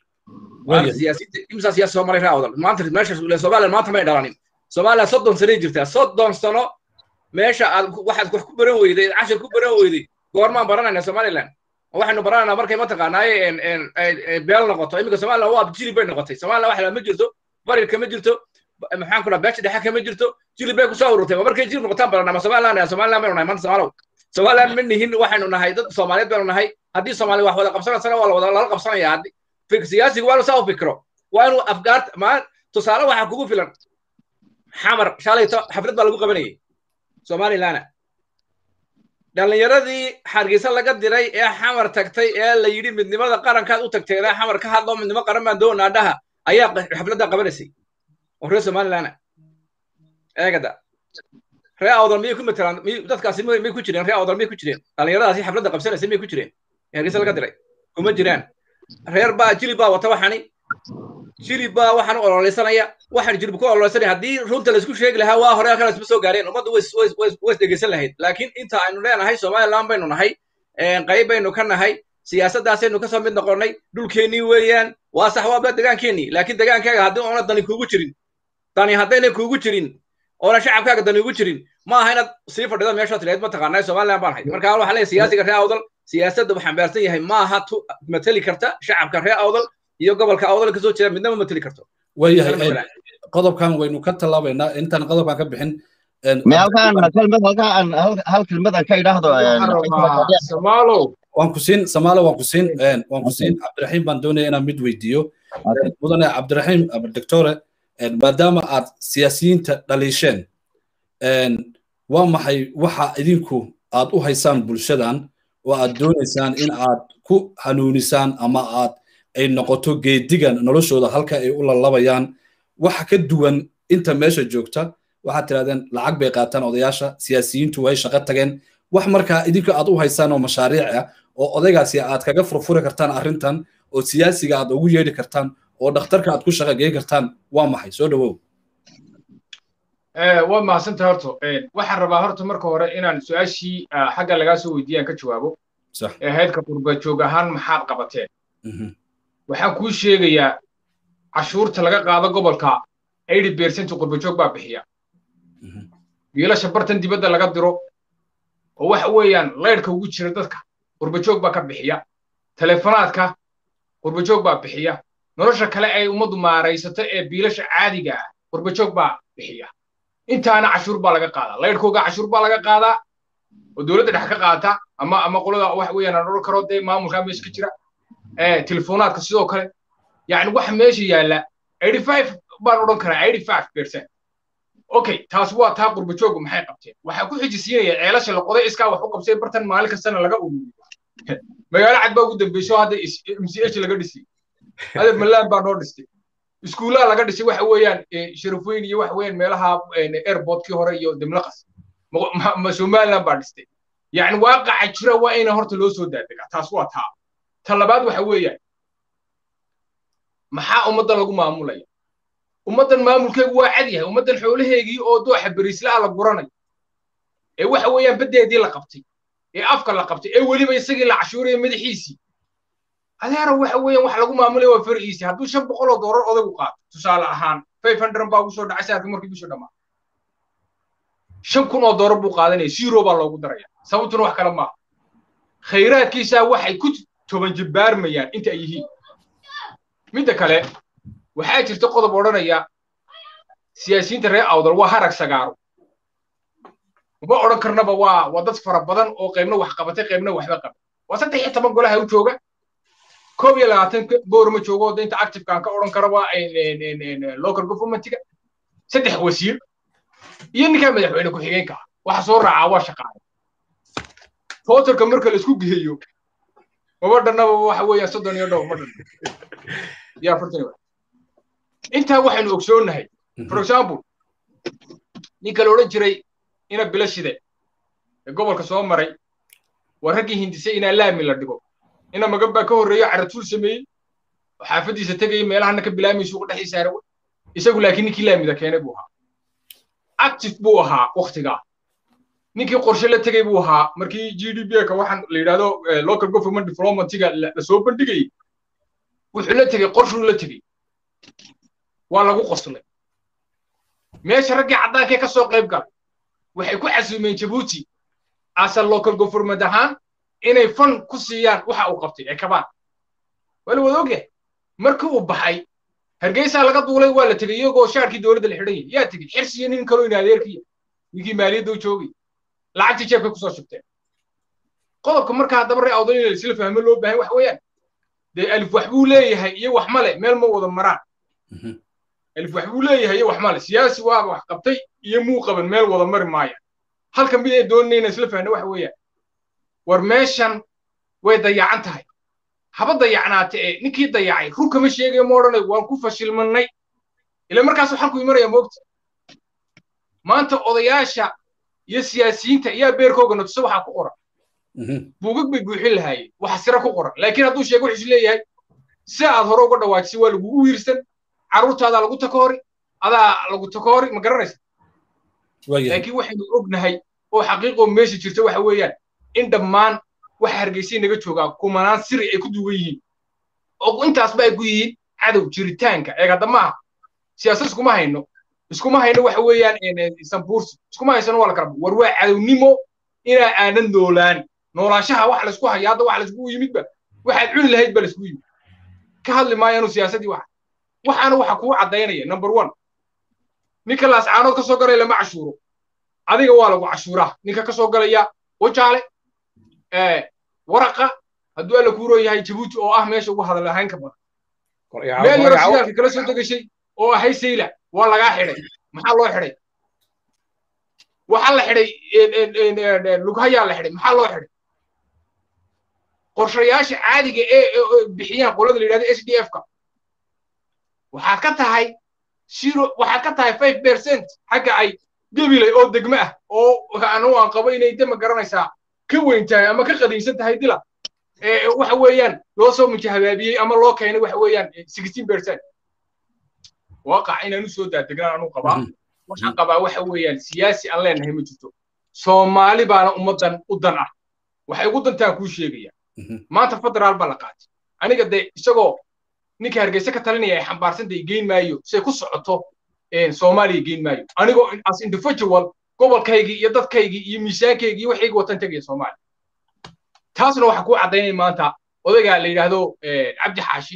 imsa siyaasi soo maray reer awdal maanta meesha somaliland maanta may dhalanin somaliland soddon sanay jirtaa soddon sano meesha aad waxaad wax ku baran weyday cashir ku baran weyday goormaan baranayna somaliland waxaynu baranaynaa markay mataqaanaaye beel noqoto iminka somaliland waa jilib bay noqotay somaliland wax ma jirto barirka ma jirto maxaan ku dhaha beesha dhexe kama jirto jilib bay kusoo ururtay markay jilib noqotaan baranaa ma somaliland somaliland baynu nahay maanta somaalow somaliland ma nihin waxaynu nahay dad soomaaliyeed baynu nahay haddii soomaali wax wada qabsanaysana waa lawada lala qabsanaya haddii siyaasigu waa inuu saa u fikro waa inuu afgaar maa tusaale waxaa kugu filan xamar shalayto xaflad baa lagu qabanayay somalilana dhallinyaradii xargeysa laga diray ee xamar tagtay ee la yidhi midnimada qarankaad u tagteeda xamar ka hadlo midnimo qaran baan doonaa dhaha ayaa xafladda qabanaysay oo reer somalilana eegada ree awdal miyay ku matelaan dadkaasi may ku jireen ree awdal miyay ku jireen dhallinyaradaasi xafladda qabsanaysay miyay ku jireen ee hargeysa laga diray kuma jiraan reer baa jilib baa wata waxani jilib baa waxaan u ololeysanaya waxaan jilib ku ololeysanaya haddii runta laisku sheegi lahaa waa hore halkan isma soo gaareen ummaddu way dhegeysan lahayd laakiin inta aynu leenahay somaliland baynu nahay qayb baynu ka nahay siyaasaddaasaynu kasoo mid noqonnay dhulkeennii weeyaan waa sax waaba degaankeennii laakiin degaankaaga haddii oona dani kuugu jirin dani haddayna kuugu jirin oona shacabkaaga dani ugu jirin ma aha inaad sii fadhida meeshaa tilayd mataqaanaa somaliland baan hay marka waxaa leeyahay siyaasiga reer awdal siyaasadda uu xambaarsan yahay ma aha tu mateli karta shacabka reer awdal iyo gobolka awdal kasoo jeeda midnama mateli karto waayahay qodobkan waynu ka tallaabaynaa intaan qodobkan ka bixin me halkaan kelmad halkaan hal kelmadan ka idhaahdo samaalow waan ku siin samaalo waan ku siin waan ku siin cabdiraxiim baan doonaya inaan mid weydiiyo mudane cabdiraxiim doctore maadaama aad siyaasiyiinta dhaliisheen waa maxay waxa idinku aad u haysaan bulshadan oo aad doonaysaan in aad ku hanuunisaan ama aad ay noqoto geedigan noloshooda halka ay u lalabayaan waxa ka duwan inta meesha joogta waxaad tirahdeen lacag bay qaataan odayaasha siyaasiyiintu way shaqo tageen wax markaa idinka aad u haysaan oo mashaariic ah oo odaygaasi aad kaga furfuri kartaan arrintan oo siyaasiga aad ugu yeedhi kartaan oo dhakhtarka aad ku shaqa gey kartaan waa maxay soo dhawow waa mahadsanta horto waxaan rabaa horta marka hore inaan su-aashii xagga lagaa soo weydiiyaan ka jawaabo heydka qurba joog ahaan maxaad qabateen waxaan kuu sheegayaa cashuurta laga qaado gobolka eighty percent qurba joog baa bixiya wiilasha bartan dibadda laga diro oo waxa weeyaan laydhka ugu jira dadka qurba joog baa ka bixiya telefonaadka qurba joog baa bixiya nolosha kale ay ummaddu maaraysato ee biilasha caadiga ah qurba joog baa bixiya intaana cashuur baa laga qaadaa laydhkooga cashuur baa laga qaadaa oo dowladda dhex ka qaata ama ama qolada waxa weeyaan aan odhan karo dee maamulkaa meesha ka jira telefonaadka sidoo kale yacni waxa meesha yaalla eighty five baan odhan karaa eighty five percent okay taas waa taa qurba jooggu maxay qabteen waxaa ku xijisiinaya ceelasha la qoday iskaa wax u qabsay bartan maalin kastana laga ururiyo magaalo cad baa ugu dambeysay oo hadda m c h laga dhisay hadda malaan baa noo dhistay iskuullaha laga dhisay waxa weeyaan sharafweyn iyo waxa weeyaan meelaha airportkii hore iyo demlaqas somaliland baa dhistay yacni waaqaca jira waa ina horta loo soo daadegaa taas waa taa ta labaad waxa weeyaan maxaa ummaddan lagu maamulaya ummaddan maamulkeegu waa cad yahay ummaddan xoolaheegii oo dooxa beriislaha la guranayo ee waxa weeyaan baddeedii la qabtay ee afka la qabtay ee weliba isagii la cashuuraya madaxiisii adeero waxa weeyaan wax lagu maamulaya waa fariisi hadduu shan boqol oo doolar odaygu qaato tusaale ahaan five hundred baa ugu soo dhacay saarkii markii bishu dhammaa shan kun oo doolar buu qaadanaya zero baa loogu daraya sababtuna wax kale maaha khayraadkiisaa waxay ku toban jibbaarmayaan inta ay yihiin midda kale waxaa jirta qodob odhanaya siyaasiyiinta reer awdal waa harag sagaaro uma odhan karnaba waa waa dad fara badan oo qaybna wax qabatay qaybna waxba qabay waa saddex iyo toban golaha u jooga koob iyo labaatan boorma joogo oo inta activekaan ka odhan kara waa local governmentiga saddex wasiir iyo ninkaa madaxweyne ku-xigeenka ah waxa soo raacaa waa shaqaale totalka marka la isku geeyo maba dhannaba waxa weeyaan soddon iyo dhowr ma dhan yaa afartan intaa waxaynu ogsoonnahay for example ninka la odhan jiray ina bilo shide ee gobolka soo maray waa raggii hindisay inaa laami la dhigo ina magan baa ka horreeyo caratuul sameeyey oo xaafaddiisa tegayay meelahana ka bilaamay suuqa dhexdiisa arawe isagu laakiin ninkii laamida keenay buu ahaa active buu ahaa waktigaa ninkii qorshe la tegay buu ahaa markii g d b ka waxaan la yidhahdo local government developmentiga la soo bandhigayay wuxuu la tegey qorshuu la tegey waa lagu qoslay meesha raggii caddaankee ka soo qayb galay waxay ku casuumeen jabuuti asa local government ahaan inay fan ku siiyaan waxa uu qabtay ee kabaan waa la wada ogyahay markii uu baxay hargeysaa laga duulay waa la tegey iyagoo shaarkii dowladda la xidhan yahay yaa tegey xirsiyo nin kaloo in adeerkiya ninkii maaliyadda u joogay lacagtii jeebkay kusoo shubteen qodobka marka haddaba ree awdal in isla fahmo loo baahan wax weeyaan dee alif wax buu leeyahay iyo wax male meel ma wada maraan alif wax buu leeyahay iyo wax male siyaasi waaba wax qabtay iyo muu qaban meel wada mari maaya halka mid ay doonayna isla fahno waxa weeyaan war meeshan way dayacan tahay haba dayacnaate ee ninkii dayacay run kama sheegayo ma odhanay waan ku fashilmanay ila markaas waxaan ku imanaya moogta maanta odayaasha iyo siyaasiyiinta ayaa beerkooga natusa waxaa ku qoran buugag bay buuxin lahaayeen waxa sira ku qoran laakiin hadduu sheego wuxuu leeyahay si aad hore uga dhawaajisay waa lagugu wiirsan carruurtaadaa lagu takoori adaa lagu takoori ma garanaysa laakiin waxaynu ognahay oo xaqiiqoo meesha jirta waxa weeyaan in dhammaan waxa hargeysay naga joogaa kumanaan siri ay ku duwan yihiin oo intaasba ay ku yihiin cadow jiritaanka eeg hadda maaha siyaasad iskuma hayno iskuma hayno waxa weeyaan sambuursi iskuma haysano waa la kala war waa cadownimo inaa aanan noolaan noolaanshaha wax laysku haya hadda wax layskugu yimidba waxaad cuni lahayd ba layskugu yimid ka hadli maayaanu siyaasadii waxa waxaana waxa kuu caddaynaya number one ninka laascaanood ka soo galaya lama cashuuro adiga waa lagu cashuuraa ninka ka soo galaya wajaale waraqa hadduu alla kuu roon yahay jabuuti oo ah meesha ugu hadal ahayn ka badan meel yaro shidaalka kala soo degashay oo ahay sayla waa lagaa xidhay maxaa loo xidhay waxaa la xidhay lughayaa la xidhay maxaa loo xidhay qorshayaasha caadiga ee bixiyaan qolada la yidhahdo s d f ka waxaad ka tahay zero waxaad ka tahay five percent xagga ay gebilay oo degme ah oo anu aan qabo inay dema garanaysaa ka weyn tahay ama ka qadiimsan tahay dila waxa weeyaan loo soo mujahabaabiyey ama loo keenay waxa weeyaan sixteen percent waaqac inaan u soo daadegnaan anu qabaa waxaan qabaa waxa weeyaan siyaasi aan leenahay ma jirto soomaali baana ummaddan u dan ah waxay ugu dantaan kuu sheegaya maanta federaal baa la qaatay aniga dee isagoo ninka hargeysa ka talinaya ay xambaarsantay geyn maayo say ku socoto soomaaliya geyn maayo anigoo as individual gobolkaygii iyo dadkaygii iyo miisaankaygii waxaygi watan tegaya soomaaliya taasna waxaa kuu caddaynaya maanta odayga la yidhaahdo cabdi xaashi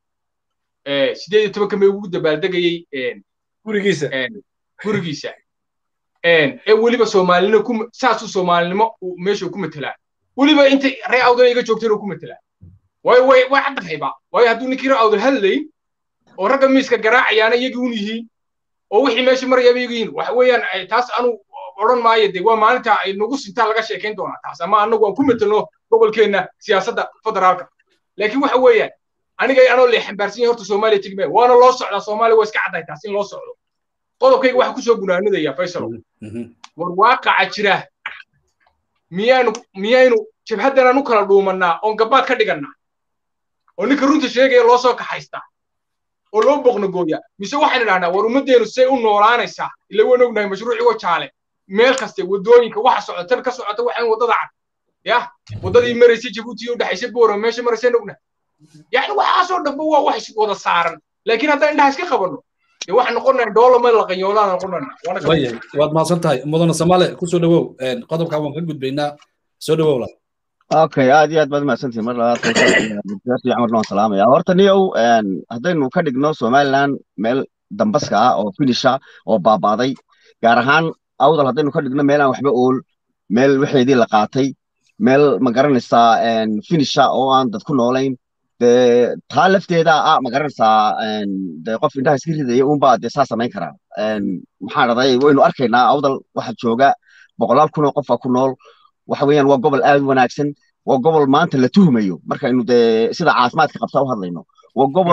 sideed iyo tobanka may ugu dabaaldegayey gurigiisa gurigiisa ee weliba soomaalinimo ku saasuu soomaalinimo meesha ku matelaa weliba intay ree awdal iga joogteen oo ku matelaa waayo way way caddahayba waayo hadduu ninkii ree awdal hadlayn oo ragga miiska garaacayaana iyagii un yihiin oo wixii meesha marayaba iyagu yihiin waxa weeyaan taas anu odhan maayo de waa maalinta ay nagu sintaa laga sheekayn doonaa taas ama anagu aan ku metelno gobolkeenna siyaasadda federaalka laakiin waxa weeyaan aniga anoo lee xambaarsan yahay horta soomaaliya tegi maayo waana loo socdaa soomaaliya waa iska caddahay taas in loo socdo qodobkayga waxaa kusoo gunaanadaya faysalo war waaqaca jira miyaanu miyaynu jabhaddanaan u kala dhuumannaa oon gabaad ka dhigannaa oo ninka runta sheegaya loo soo kaxaystaa oo loo boqnagooya mise waxaan idhahnaa war ummaddeenu say u noolaanaysaa ila waan ognahay mashruucii wajaale meel kaste waddooyinka waxa socda tan ka socota waxaan waddada cad yah waddadii maraysay jabuuti u dhexaysay boora meesha maraysay ognahay yani waxaasoo dhanba waa wax wada saaran laakiin haddaan indhaha iska qabanno dee waxaan noqonayn doolama la qanyoolaan noqonayna waad mahadsan tahay mudane soomaale kusoo dhawow qodobkaa waan ka gudbaynaa soo dhawow la okay aad iyo aad baad mahadsantihin mar labaad camarna waan salaamaya horta niyow haddaynu ka dhigno somaliland meel dambaska ah oo finisha oo baabaaday gaar ahaan awdal haddaynu ka dhigno meelaan waxba ool meel waxeedii la qaatay meel ma garanaysaa finisha oo aan dad ku noolayn dee taa lafteeda ah ma garanaysaa dee qof indhaha iska ridaya unbaa dee saa samayn karaa maxaa dhahday waynu arkaynaa awdal waxa jooga boqolaal kun oo qofa ku nool waxa weeyaan waa gobol aad u wanaagsan waa gobol maanta la tuhmayo markaynu dee sida caafimaadka qabta u hadlayno waa gobol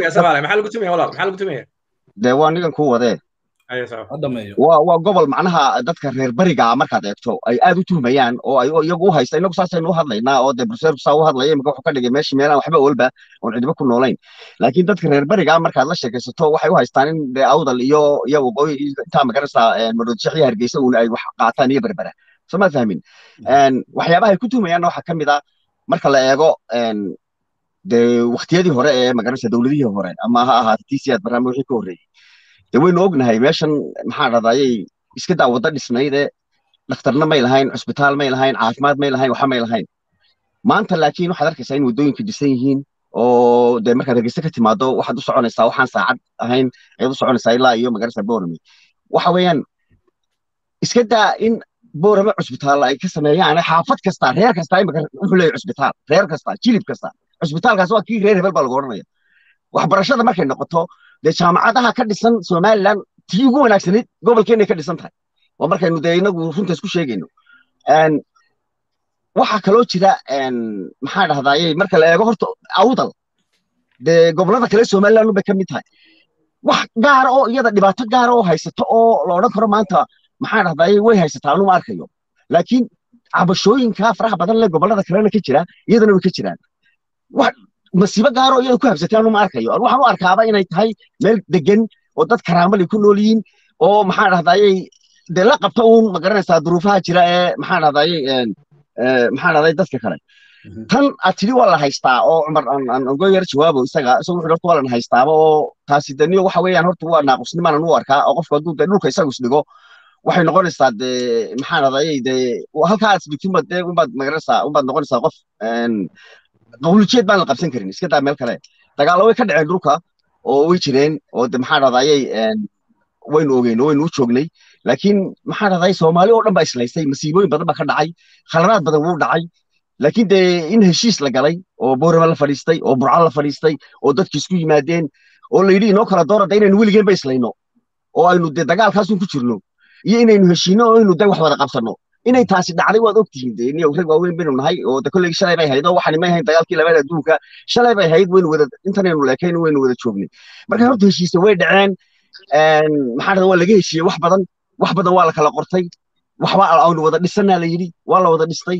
dee waa nigan kuu wadee waa gobol macnaha dadka reer bariga markaad eegto ay aad u tuhmayaan oo ay iyagu u haysta inagu saasaynu u hadlaynaa oo dee bruseer saa u hadlaya imika wuxuu ka dhigay meeshii meelaan waxba olba oon cidiba ku noolayn laakiin dadka reer bariga markaad la sheekaysato waxay u haystaan in dee awdal iyo iyo waqooyi intaa magaraysaa maroodishax iyo hargeysa uun ay wax qaataan iyo berbera soo ma fahmin waxyaabaha ay ku tuhmayaanna waxaa ka mid ah marka la eego dee waktiyadii hore ee magaraysa dowladihii hore ama ha ahaata tcad barnaamij wixii ka horreeyey dee waynu ognahay meeshan maxaa dhadayay iska daa wadda dhisnayde dhakhtarna may lahayn cusbitaal may lahayn caafimaad may lahayn waxa may lahayn maanta laakiin waxaad arkaysaa in waddooyinka dhisan yihiin oo dee markaad hargeysa ka timaado waxaad u soconaysaa waxaan saacad ahayn ayaad u soconaysaa ilaa iyo magaraysa borami waxa weeyaan iska daa in boorama cusbitaal ay ka sameeyaan xaafad kasta reer kasta imika wuxuu leeyahay cusbitaal reer kasta jilib kasta cusbitaalkaas waa kii reer hebel baa lagu odhanaya waxbarashada markay noqoto dee jaamacadaha ka dhisan somaliland tii ugu wanaagsanayd gobolkeenay ka dhisan tahay waa markaynu dee inagu runta isku sheegayno waxaa kaloo jira maxaa dhahdaye marka la eego horta awdal dee gobolada kale somaliland bay ka mid tahay wax gaara oo iyada dhibaato gaara oo haysato oo la odhan karo maanta maxaa dhahdaye way haysataa anuma arkayo laakiin cabashooyinka faraha badan leh gobolada kalena ka jira iyadana way ka jiraan wax masiibo gaaro iyada ku habsatay anuma arkayo waxaan u arkaaba inay tahay meel degan oo dad karaamali ku nool yihiin oo maxaa dhahdaye dee la qabta uun ma garanaysaa duruufaha jira ee maxaa dhahdaye maxaa dhahday dadka kale tan aad tidhi waa la haystaa oo cumar aan uga yar jawaabo isaga isagu wuxuu horta waa lan haystaaba oo taasi daniyo waxa weeyaan horta waa naaqusnimaan u arkaa oo qofku hadduu dee dhulka isagu isdhigo waxay noqonaysaa dee maxaa dhahday dee halkaa aad isdhigtinba dee unbaad magaranaysaa unbaad noqonaysaa qof qawlijeed baan la qabsan karin iska daa meel kale dagaallo way ka dhaceen dhulka oo way jireen oo de maxaa dhahday waynu ogeyn oo waynu u joognay laakiin maxaa dhahday soomaali oo dhan baa islaysay masiibooyin badan baa ka dhacay khaladaad badan wuu dhacay laakiin dee in heshiis la galay oo boorama la fadhiistay oo burca la fadhiistay oo dadki isku yimaadeen oo la yidhi inoo kala doorada inaynu weligeen ba islayno oo aynu dee dagaalkaasun ku jirno iyo inaynu heshiino oo aynu de wax wada qabsanno inay taasi dhacday waad ogtihiin de niyow rag waaweyn baynu nahay oo de kolleygi shalay bay hayd oo waxani may hayn dagaalkii labaad adduunka shalay bay hayd waynu wada intanaynu leekayn waynu wada joognay marka horta heshiise way dhaceen maxaa dhada waa laga heshiiyey wax badan wax badan waa la kala qortay waxba aanu wada dhisanaa la yidhi waa la wada dhistay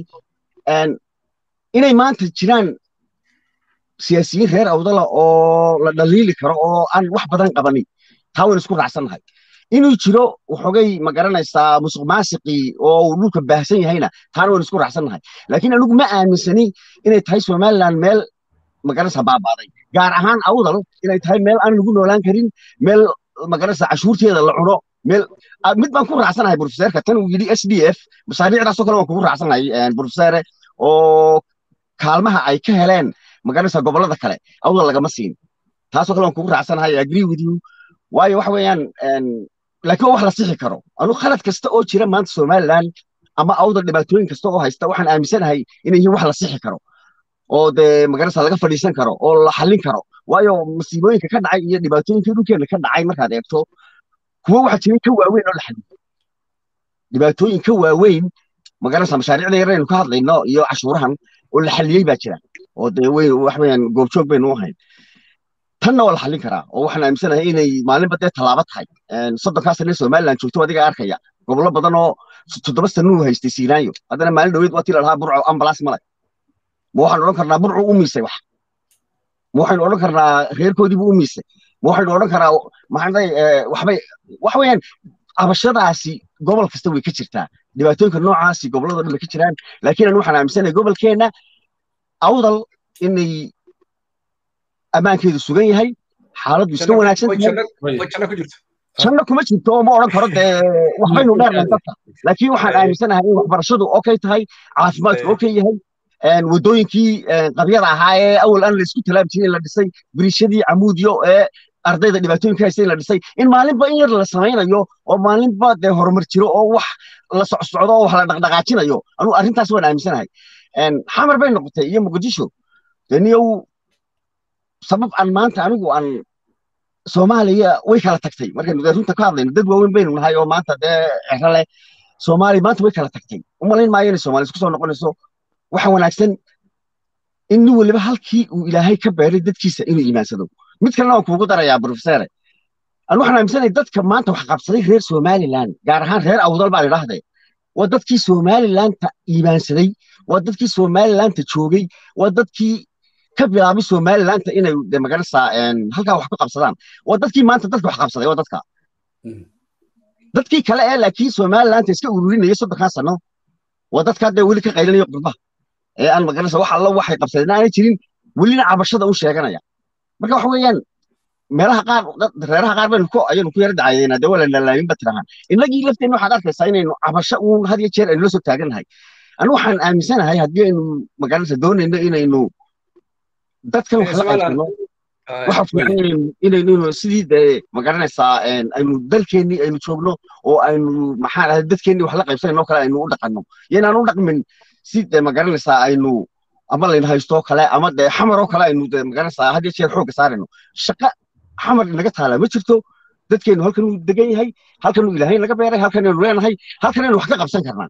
inay maanta jiraan siyaasiyiin reer awdala oo la dhaliili karo oo aan wax badan qabanin taa waynu isku raacsannahay inuu jiro waxoogay ma garanaysaa musuq maasiqii oo uu dhulka baahsan yahayna taana waynu isku raacsannahay laakiin anigu ma aaminsani inay tahay somaliland meel ma garanaysaa baabaaday gaar ahaan awdal inay tahay meel aan lagu noolaan karin meel ma garanaysaa cashuurteeda la cuno meel mid baan ku raacsanahay profeseerka tan uu yidhi s d f masaariicdaasoo kale waan kugu raacsanahay profeseere oo kaalmaha ay ka heleen magaranaysaa gobollada kale awdal lagama siin taasoo kale waan kugu raacsanahay agree with you waayo waxa weeyaan laakiin waa wax la sixi karo anu khalad kasta oo jira maanta somaliland ama awdal dhibaatooyin kasta oo haysta waxaan aaminsanahay inay yihiin wax la sixi karo oo dee magaranaysaa laga fadhiisan karo oo la xallin karo waayo masiibooyinka ka dhacay iyo dhibaatooyinkii dhulkeena ka dhacay markaad eegto kuwo waxa jiray ka waaweyn oo la xalliyo dhibaatooyin ka waaweyn magaranaysaa mashaariicda yar aynu ka hadlayno iyo cashuurahan oo la xalliyey baa jira oo dee weyn wax weeyaan goobjoog baynu u ahayn tanna waa la xallin karaa oo waxaan aaminsanahay inay maalinba dee tallaabo tahay soddonkaa sane somaliland joogto adiga arkaya gobollo badan oo toddoba sanuu haystay siinaanyo haddana maalin dhaweyd waa tii lalahaa burco ambalaas male ma waxaanu odhan karnaa burcu u miisay wax ma waxaynu odhan karnaa reerkoodiibuu u miisay ma waxaynu odhan karaa maxaa waxbay wax weeyaan cabashadaasi gobol kasta way ka jirtaa dhibaatooyinka noocaasi gobolladoo dhan bay ka jiraan laakiin aan waxaan aaminsanahay gobolkeenna awdal inay ammaankeedu sugan yahay xaaladdu iska wanaagsan tahay janno kuma jirto oo ma odhan karo dee waxbaynu dheernahay dadka laakiin waxaan aaminsanahay in waxbarashadu okay tahay caafimaadku okay yahay waddooyinkii qabyada ahaa ee awal aan la isku talaab jirin la dhisay biriishadii camuudyo ee ardayda dhibaatooyinka haysta in la dhisay in maalinba in yar la samaynayo oo maalinba dee horumar jiro oo wax la socsocdo oo wax la dhaqdhaqaajinayo anugu arrintaas waan aaminsanahay xamar bay noqotay iyo muqdisho deniyow sabab aan maanta anigu aan soomaaliya way kala tagtay markaynu dee runta ka hadlayno dad waaweyn baynu nahay oo maanta dee cero leh soomaaliya maanta way kala tagtay umalayn maayo inay soomaaliya isku soo noqonayso waxa wanaagsan in nin waliba halkii uu ilaahay ka beeray dadkiisa inuu iimaansado mid kalena waan kuugu darayaa profesore anu waxaan aaminsanay dadka maanta wax qabsaday reer somaliland gaar ahaan reer awdal baan idhaahde waa dadkii somalilanta iimaansaday waa dadkii somalilanta joogay waa dadkii ka bilaabay somalilanta inay de magarasa halkaa wax ku qabsadaan waa dadkii maanta dadka wax qabsaday waa dadka dadkii kale ee laakiin somalilanta iska ururinaya soddonkaa sano waa dadka hadda weli ka qaylinayo qurbaha ee aan magarasa wax alla waxay qabsadeen aanay jirin welina cabashada u sheeganaya marka waxa weeyaan meelaha qaar reeraha qaar baynu ku ayaynu ku yara dacayeena dee waa la laalaamin ba tirahaan innagii lafteenna waxaad arkaysaa inaynu cabasho uun had iyo jeer aynu la soo taagannahay anu waxaan aaminsanahay haddii aynu magaranaysa doonayno inaynu dadkan wax la qaybsano waxa fiican inaynu sidii dee magaranaysaa aynu dalkeennii aynu joogno oo aynu maxaa dhahay dadkeennii wax la qaybsanayno kale aynu u dhaqanno yaynaan u dhaqmin si dee magaranaysaa aynu ama layna haysto kale ama dee xamar oo kale aynu dee magaranaysaa had iyo jeer xoogga saarayno shaqa xamar inaga taala ma jirto dadkeenu halkan uu degan yahay halkan uu ilaahay naga beeray halkan aynu leenahay halkan aynu wax ka qabsan karnaa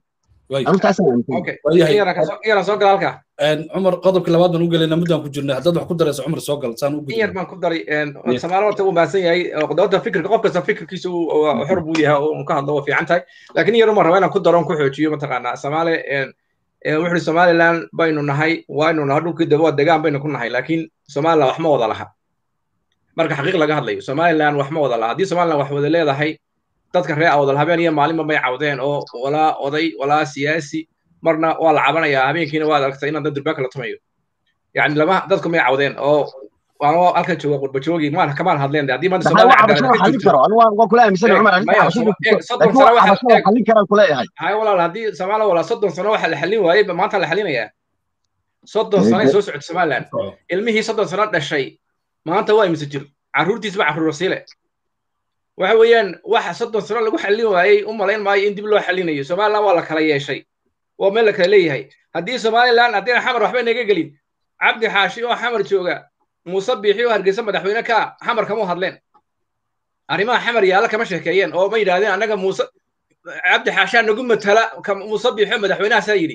cumar qodobka labaad baan u gelayna muddaan ku jirnay haddaad wax ku darayso cumar soo gal saan u yar baan ku daray samaalo horta uu maasan yahay qodobta fikirka qof kasta fikirkiisa xor buu yahay oo uu ka hadlo waa fiican tahay laakiin yar uma raba inaan ku daro on ku xoojiyo mataqaanaa samaale wuxuu ihi somaliland baynu nahay waynu nahay dhulkii daba waa degaan baynu ku nahay laakiin somaliland wax ma wada laha marka xaqiiq laga hadlayo somaliland wax ma wada laha haddii somaliland wax wada leedahay dadka reer awdal habeen iyo maalinba may cawdeen oo walaa oday walaa siyaasi marna waa la cabanayaa habeenkiina waad aragtay inaan dad durbaanka la tumayo yani lama dadku may cawdeen oo anoo halkan jooga qurba joogi maan kamaan hadleen haddii maanta Maxaa waa cabashada xallin karo anu waan waan kula aaminsanay cumar arrinta maya cabashada eeg soddon laakiin sano waa waxa cabashada eeg xallin karaan kuleeyahay hay walaal haddii soomaaliya walaa soddon sano waxa la xallin waayey ba maanta la xallinayaa soddon sano ay soo socota somaliland ilmihii soddon sano dhashay maanta waa imise jir carruurtiisba carruur siile waxa weeyaan waxa soddon sano lagu xallin waayey u malayn maayo in dib loo xallinayo somaliland waa la kala yeeshay waa meel la kala leeyahay haddii somaliland haddii xamar waxba naga gelin cabdi xaashi oo xamar jooga muuse biixi oo hargeysa madaxweyne ka xamar kama hadleen arrimaha xamar yaalla kama sheekeeyeen oo ma yidhaahdeen annaga muuse cabdi xaashaa nagu matala ka muuse biixi oo madaxweynahaasaa yidhi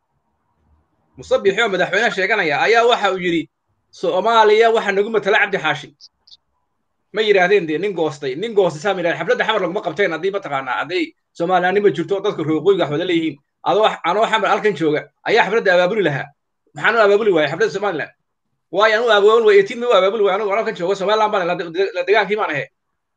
muuse biixi oo madaxweyne sheeganaya ayaa waxa uu yidhi soomaaliya waxa nagu matala cabdi xaashi ma yidhaahdeen dee nin goostay nin goostay saa ma yidhahdeen xafladda xamar laguma qabteen haddii mataqaanaa hadday soomaliyaanima jirto oo dadka rooqooyiga wax wada leeyihiin adoo anoo xamar halkan jooga ayaa xafladda abaabuli lahaa maxaan u abaabuli waayay xafladda somaliland waayo anu abaabul way etiin ma u abaabuli waay anigu halkan jooga somaliland baan la la degaankii baan ahe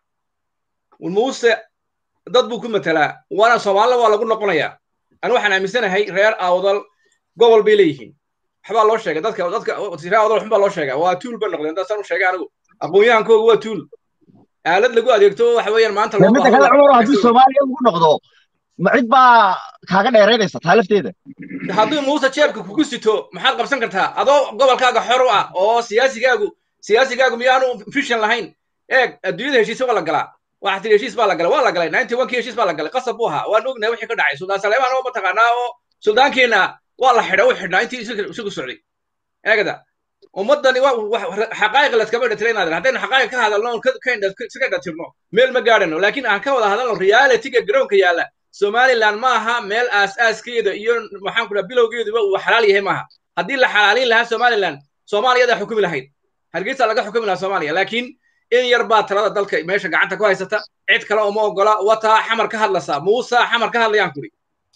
muuse dad buu ku matalaa waana soomaalida waa lagu noqonayaa anu waxaan aaminsanahay reer awdal gobol bay leeyihiin waxbaa loo sheegay dadka dadka reer awdal waxbaa loo sheegaa waa tuul bay noqdeen daasaan u sheegay anigu aqoon-yahankooga waa tuul aalad lagu adeegto waxa weeyaan maanta loo midda kale cumar haddii soomaaliya lagu noqdo ma cid baa kaaga dheeraynaysa taa lafteeda hadduu muuse jeebka kugu sito maxaad qabsan kartaa adoo gobolkaaga xor u ah oo siyaasigaagu siyaasigaagu miyaanu fishan lahayn eeg adduunyada heshiis waa la galaa waxaa tiri heshiis baa la galay waa la galay ninety one kii heshiis baa la galay qasab buu ahaa waan ognahay wixii ka dhacay suldaan saleemaan oo mataqaanaa oo suldaankeenna waa la xidha u xidhnaa intii isugu socday eegada ummaddani xaqaa'iq laskama dhatira inaad haddaynu xaqaa'iq ka hadalno oon iska dhatirno meel ma gaadhano laakiin aan ka wada hadalno realityga garoonka yaalla somaliland ma aha meel aas-aaskeeda iyo maxaan kula bilowgeeduba uu xalaal yahay maaha haddii la xalaalin lahaa somaliland soomaaliyadaa xukumi lahayd hargeysa laga xukumi lahaa soomaaliya laakiin in yar baa talada dalka meesha gacanta ku haysata cid kale uma ogola wataa xamar ka hadlasa muusa xamar ka hadlayaan kuri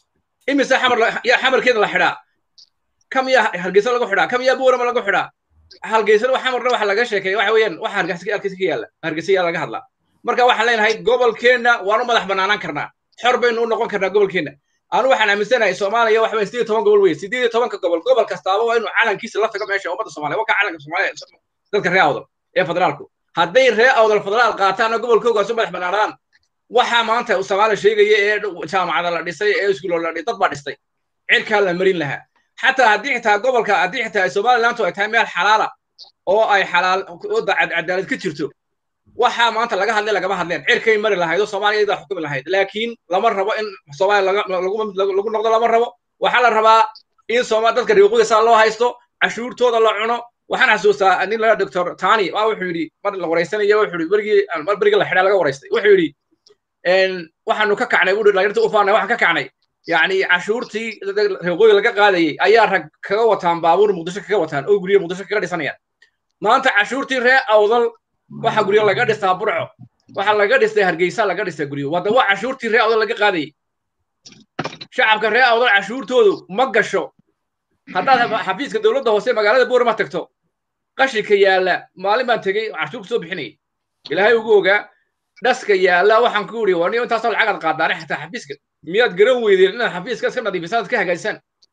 imise xamar xamarkeeda la xidhaa kam yaa hargeysa lagu xidhaa kam yaa buurama lagu xidhaa halgeysana xamarna waxa laga sheekeeya waxa weeyaan waxa hargeysa ka yaalla hargeysa yaa laga hadlaa marka waxaan leenahay gobolkeenna waanu madax banaanaan karnaa xor baynu u noqon karnaa gobolkeenna anu waxaan aaminsanahay soomaaliya waxa sideed toban gobol weye sideed iyo tobanka gobol gobol kastaaba waa inuu calankiisa la tago meesha ummadda soomaaliya waa ka calanka soomaaliya dadka reer awdal ee federaalku hadday reer awdal federaal qaataana gobolkoogaas u madax banaanaan waxaa maanta soomaaliya sheegaya ee jaamacada la dhisay ee iskuulo la dhisay dad baa dhistay cirkaa la marin lahaa xataa haddii xitaa gobolka haddii xitaa somalilandu ay tahay meel xalaala oo ay xalaal cadaalad ka jirto waxaa maanta laga hadlay lagama hadleen cirkay mari lahayd oo soomaaliya idaa xukumi lahayd laakiin lama rabo in soomaaliya lagu noqdo lama rabo waxaa la rabaa in sooma dadka riiquya saa loo haysto cashuurtooda la cuno waxaan xasuustaa nin laga doctor tani waa wuxuu yidhi mar la waraysanayo wuxuu yidhi berigii mar berigii la xidhaa laga waraystay wuxuu yidhi waxaanu ka kacnay buu dhalinyarta u faanay waxaan ka kacnay yacni cashuurtii riiqooyi laga qaadayay ayaa rag kaga wataan baabuur muqdisho kaga wataan oo guryo muqdisho kaga dhisanayaan maanta cashuurtii ree awdal waxa guryo laga dhistaa burco waxa laga dhistay hargeysa laga dhistay guryo wadda waa cashuurtii ree awdal laga qaadayay shacabka ree awdal cashuurtoodu ma gasho haddaad xafiiska dowladda hoose magaalada boorama tagto qashinka yaalla maalin baan tegey cashuur kusoo bixinayay ilaahay ugu ogaa dhaska yaalla waxaan ku iri waa niyo intaasoo lacagaad qaadaane xataa xafiiska miyaad garan weydeen inaad xafiiska iska nadiifisaan iska hagaajisaan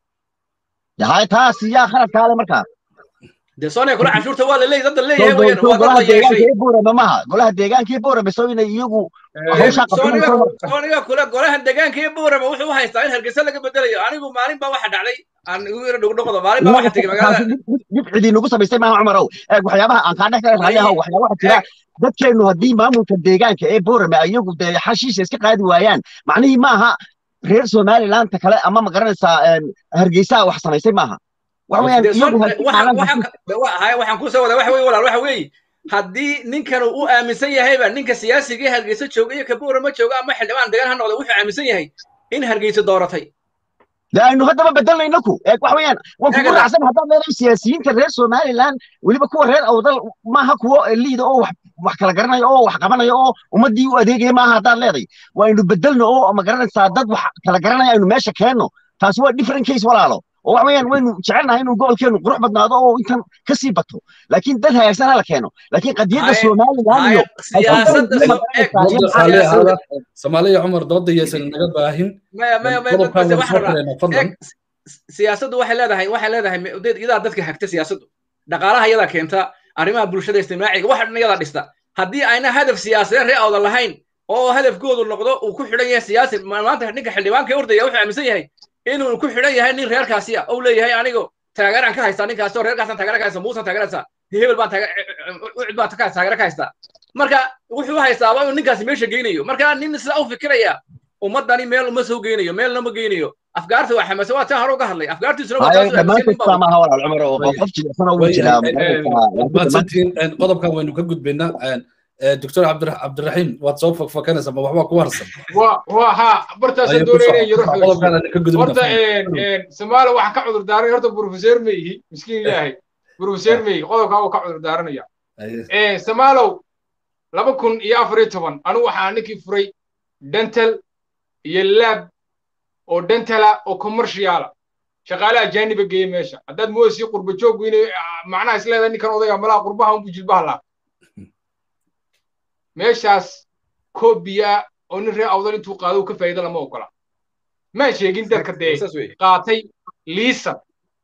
yahay taas yaa khaladkaale markaa dee soonaya kula cashuurta waa la leeyahy dadda leeyahay weyaan waa dad golaha la yeeshay deegaankii buurama maha golaha deegaankii buurama soo inay iyagu hawshaa sooniga qabsanayso sooniga kule golahan deegaanka iyo buurama wuxuu u haystaa in hargeysa laga bedelayo anigu maalin baa waxa dhacday aan igu yara dhugdhuqdo maalin baa waxa tegey magaalada dib cidii nagu samaystay maaha cumarow eeg waxyaabaha aan kaa dhex kale raalliahow waxyaaba waxa jira dadkeennu haddii maamulka deegaanka ee buurama iyagu dee xashiisha iska qaadi waayaan macnihii maaha reer somalilandta kale ama ma garanaysaa hargeysaa wax samaysay maaha waxa weeyaan Dee iyagu son- haddii waxaan- maalan waxaan ka- wa- haya, waxaan kusoo wadaa waxa weye walaal waxa weeye haddii ninkan uu u aaminsan yahayba ninka siyaasiga ee hargeysa jooga iyo ka buurama jooga ama xildhibaan degaan ha noqda wuxuu aaminsan yahay in hargeysa dooratay de aynu haddaba bedelnayno ku eeg waxa weeyaan waan kugu Eegada. raacsan haddaad leedahay siyaasiyiinta reer somaliland weliba kuwa reer awdal maaha kuwo liida oo wax wax kala garanaya oo wax qabanaya oo ummaddii u adeegaya maaha haddaad leedahay waa aynu bedelno oo ma garanaysaa dad wax kala garanaya aynu meesha keenno taasi waa different case walaalo oo waxa weeyaan waynu jecelnahay inuu gobolkeenu qurux badnaado oo intan ka sii bato laakiin dad hagaagsan hala keeno laakiin qadiyadda Haya, somaliland iyo haya siyaasadda so- eeg, dooda siyaasad- raalli ahaada soomaaliya cumar dooda yaysan naga baahin maya maya maya qodobkaan bas- waan waxaan soo rabaa xiraynaa fadlan eeg siyaasaddu waxay leedahay waxay leedahay iyadaa dadka hagta siyaasaddu dhaqaalaha iyadaa keenta arrimaha bulshada istimraaciga waxa dhan iyadaa dhista haddii ayna hadaf siyaasadeed ree awda lahayn oo hadafkoodu noqdo uu ku xidhan yahay siyaasi maanta ninka xildhibaanka ordaya wuxuu aaminsan yahay inuu ku xidhan yahay nin reerkaasi ah ou leeyahay anigo taageeraan ka haystaa ninkaasi oo reerkaasaan taageera ka haysta muusan taageeraysaa hebel baan ucid baan taageera ka haystaa marka wuxuu haystaaba inuu ninkaasi meesha geynayo marka nin sidaa u fikiraya ummadani meel uma soo geynayo meelna ma geynayo afgaarta waa xamase waa taan hore uga hadlay afgaartiisuna qodobkan waynu ka gudbaynaa doctor cabdiraxiim waad soo fakfakanaysaa ma waxbaa ku harsan wa ha bartaasaan doonayna yaro horta somaaliya waxaan ka cudur daaranaya horta professor meyhi miskiin ilaahay professor meyhi qodobkaa uu ka cudur daaranaya somaalow laba kun iyo afar iyo toban anigu waxaa ninkii furay dental iyo lab oo dentala oo commerciala shaqaale ajaaniba geeye meesha haddaad moodasii qurba jooggu inay macnaha isleedahay ninkan odayga malaha qurbaha unbu jilbaha laa meeshaas koobiya oo nin reer awdal intuu qaado ka faa'iida lama ogola maan sheegin dadka dee qaatay liisan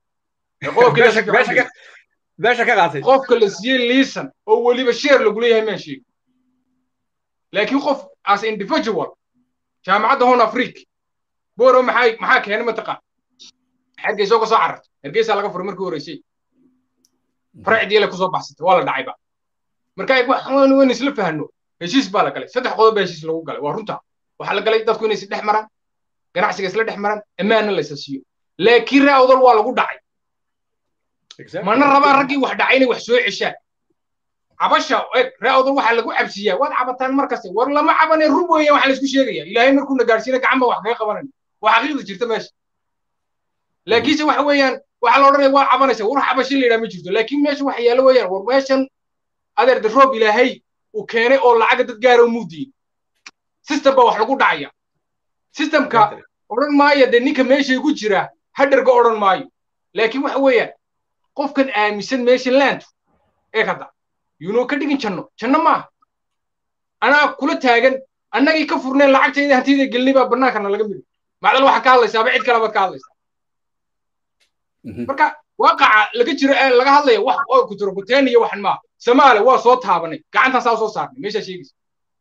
qofka la siiyey liisan oo weliba sheer lagula yahay maan sheegin laakiin qof as individual jaamacadda hon afrique boro maxaa maxaa keenay mataqaan hargeysa ka soo carartay hargeysa laga furay markii horeysay faracdii la kusoo baxsatay waa la dhacayba marka waan isla fahno heshiis baa la galay saddex qodob baa heshiis lagu galay waa runta waxaa la galay dadku inay is dhex maraan ganacsiga isla dhex maraan ammaanna laysa siiyo laakiin ree awdal waa lagu dhacay mana rabaan raggii wax dhacay inay wax soo ceshaan cabasha eg ree awdal waxaa lagu cabsiyaa waad cabataan markaste war lama cabane rub weeyaan waxaa laysku sheegaya ilaahay markuuna gaadhsiina gacan baa wax kaga qabanayna waa xaqiiqda jirta meesha laakiinse waxa weeyaan waxaa la odhanaya waa cabanaysa war cabasho la yidhaha ma jirto laakiin meesha waxa yaalo weeyaan war meeshan adeer de roob ilaahay uu keenay oo lacaga dad gaara muudiyin system baa wax lagu dhacaya systemka odhan maayo dee ninka meeshay ku jira hadharga odhan maayo laakiin waxa weeyaan qofkan aaminsan meesha laantu ee hadda yunoo ka dhigin janno janno maaha anaa kula taagan annagii ka furneen lacagtayda hantiyada gelinay baa bannaankana laga midi macdal waxaa ka hadlaysaaba cid kale baad ka hadlaysaa marka waaqaca laga jiro ee laga hadlaya wax oo kuturokuteen iyo waxan maaha samaale waa soo taabanay gacantaan saa soo saarnay meeshaa sheegaysa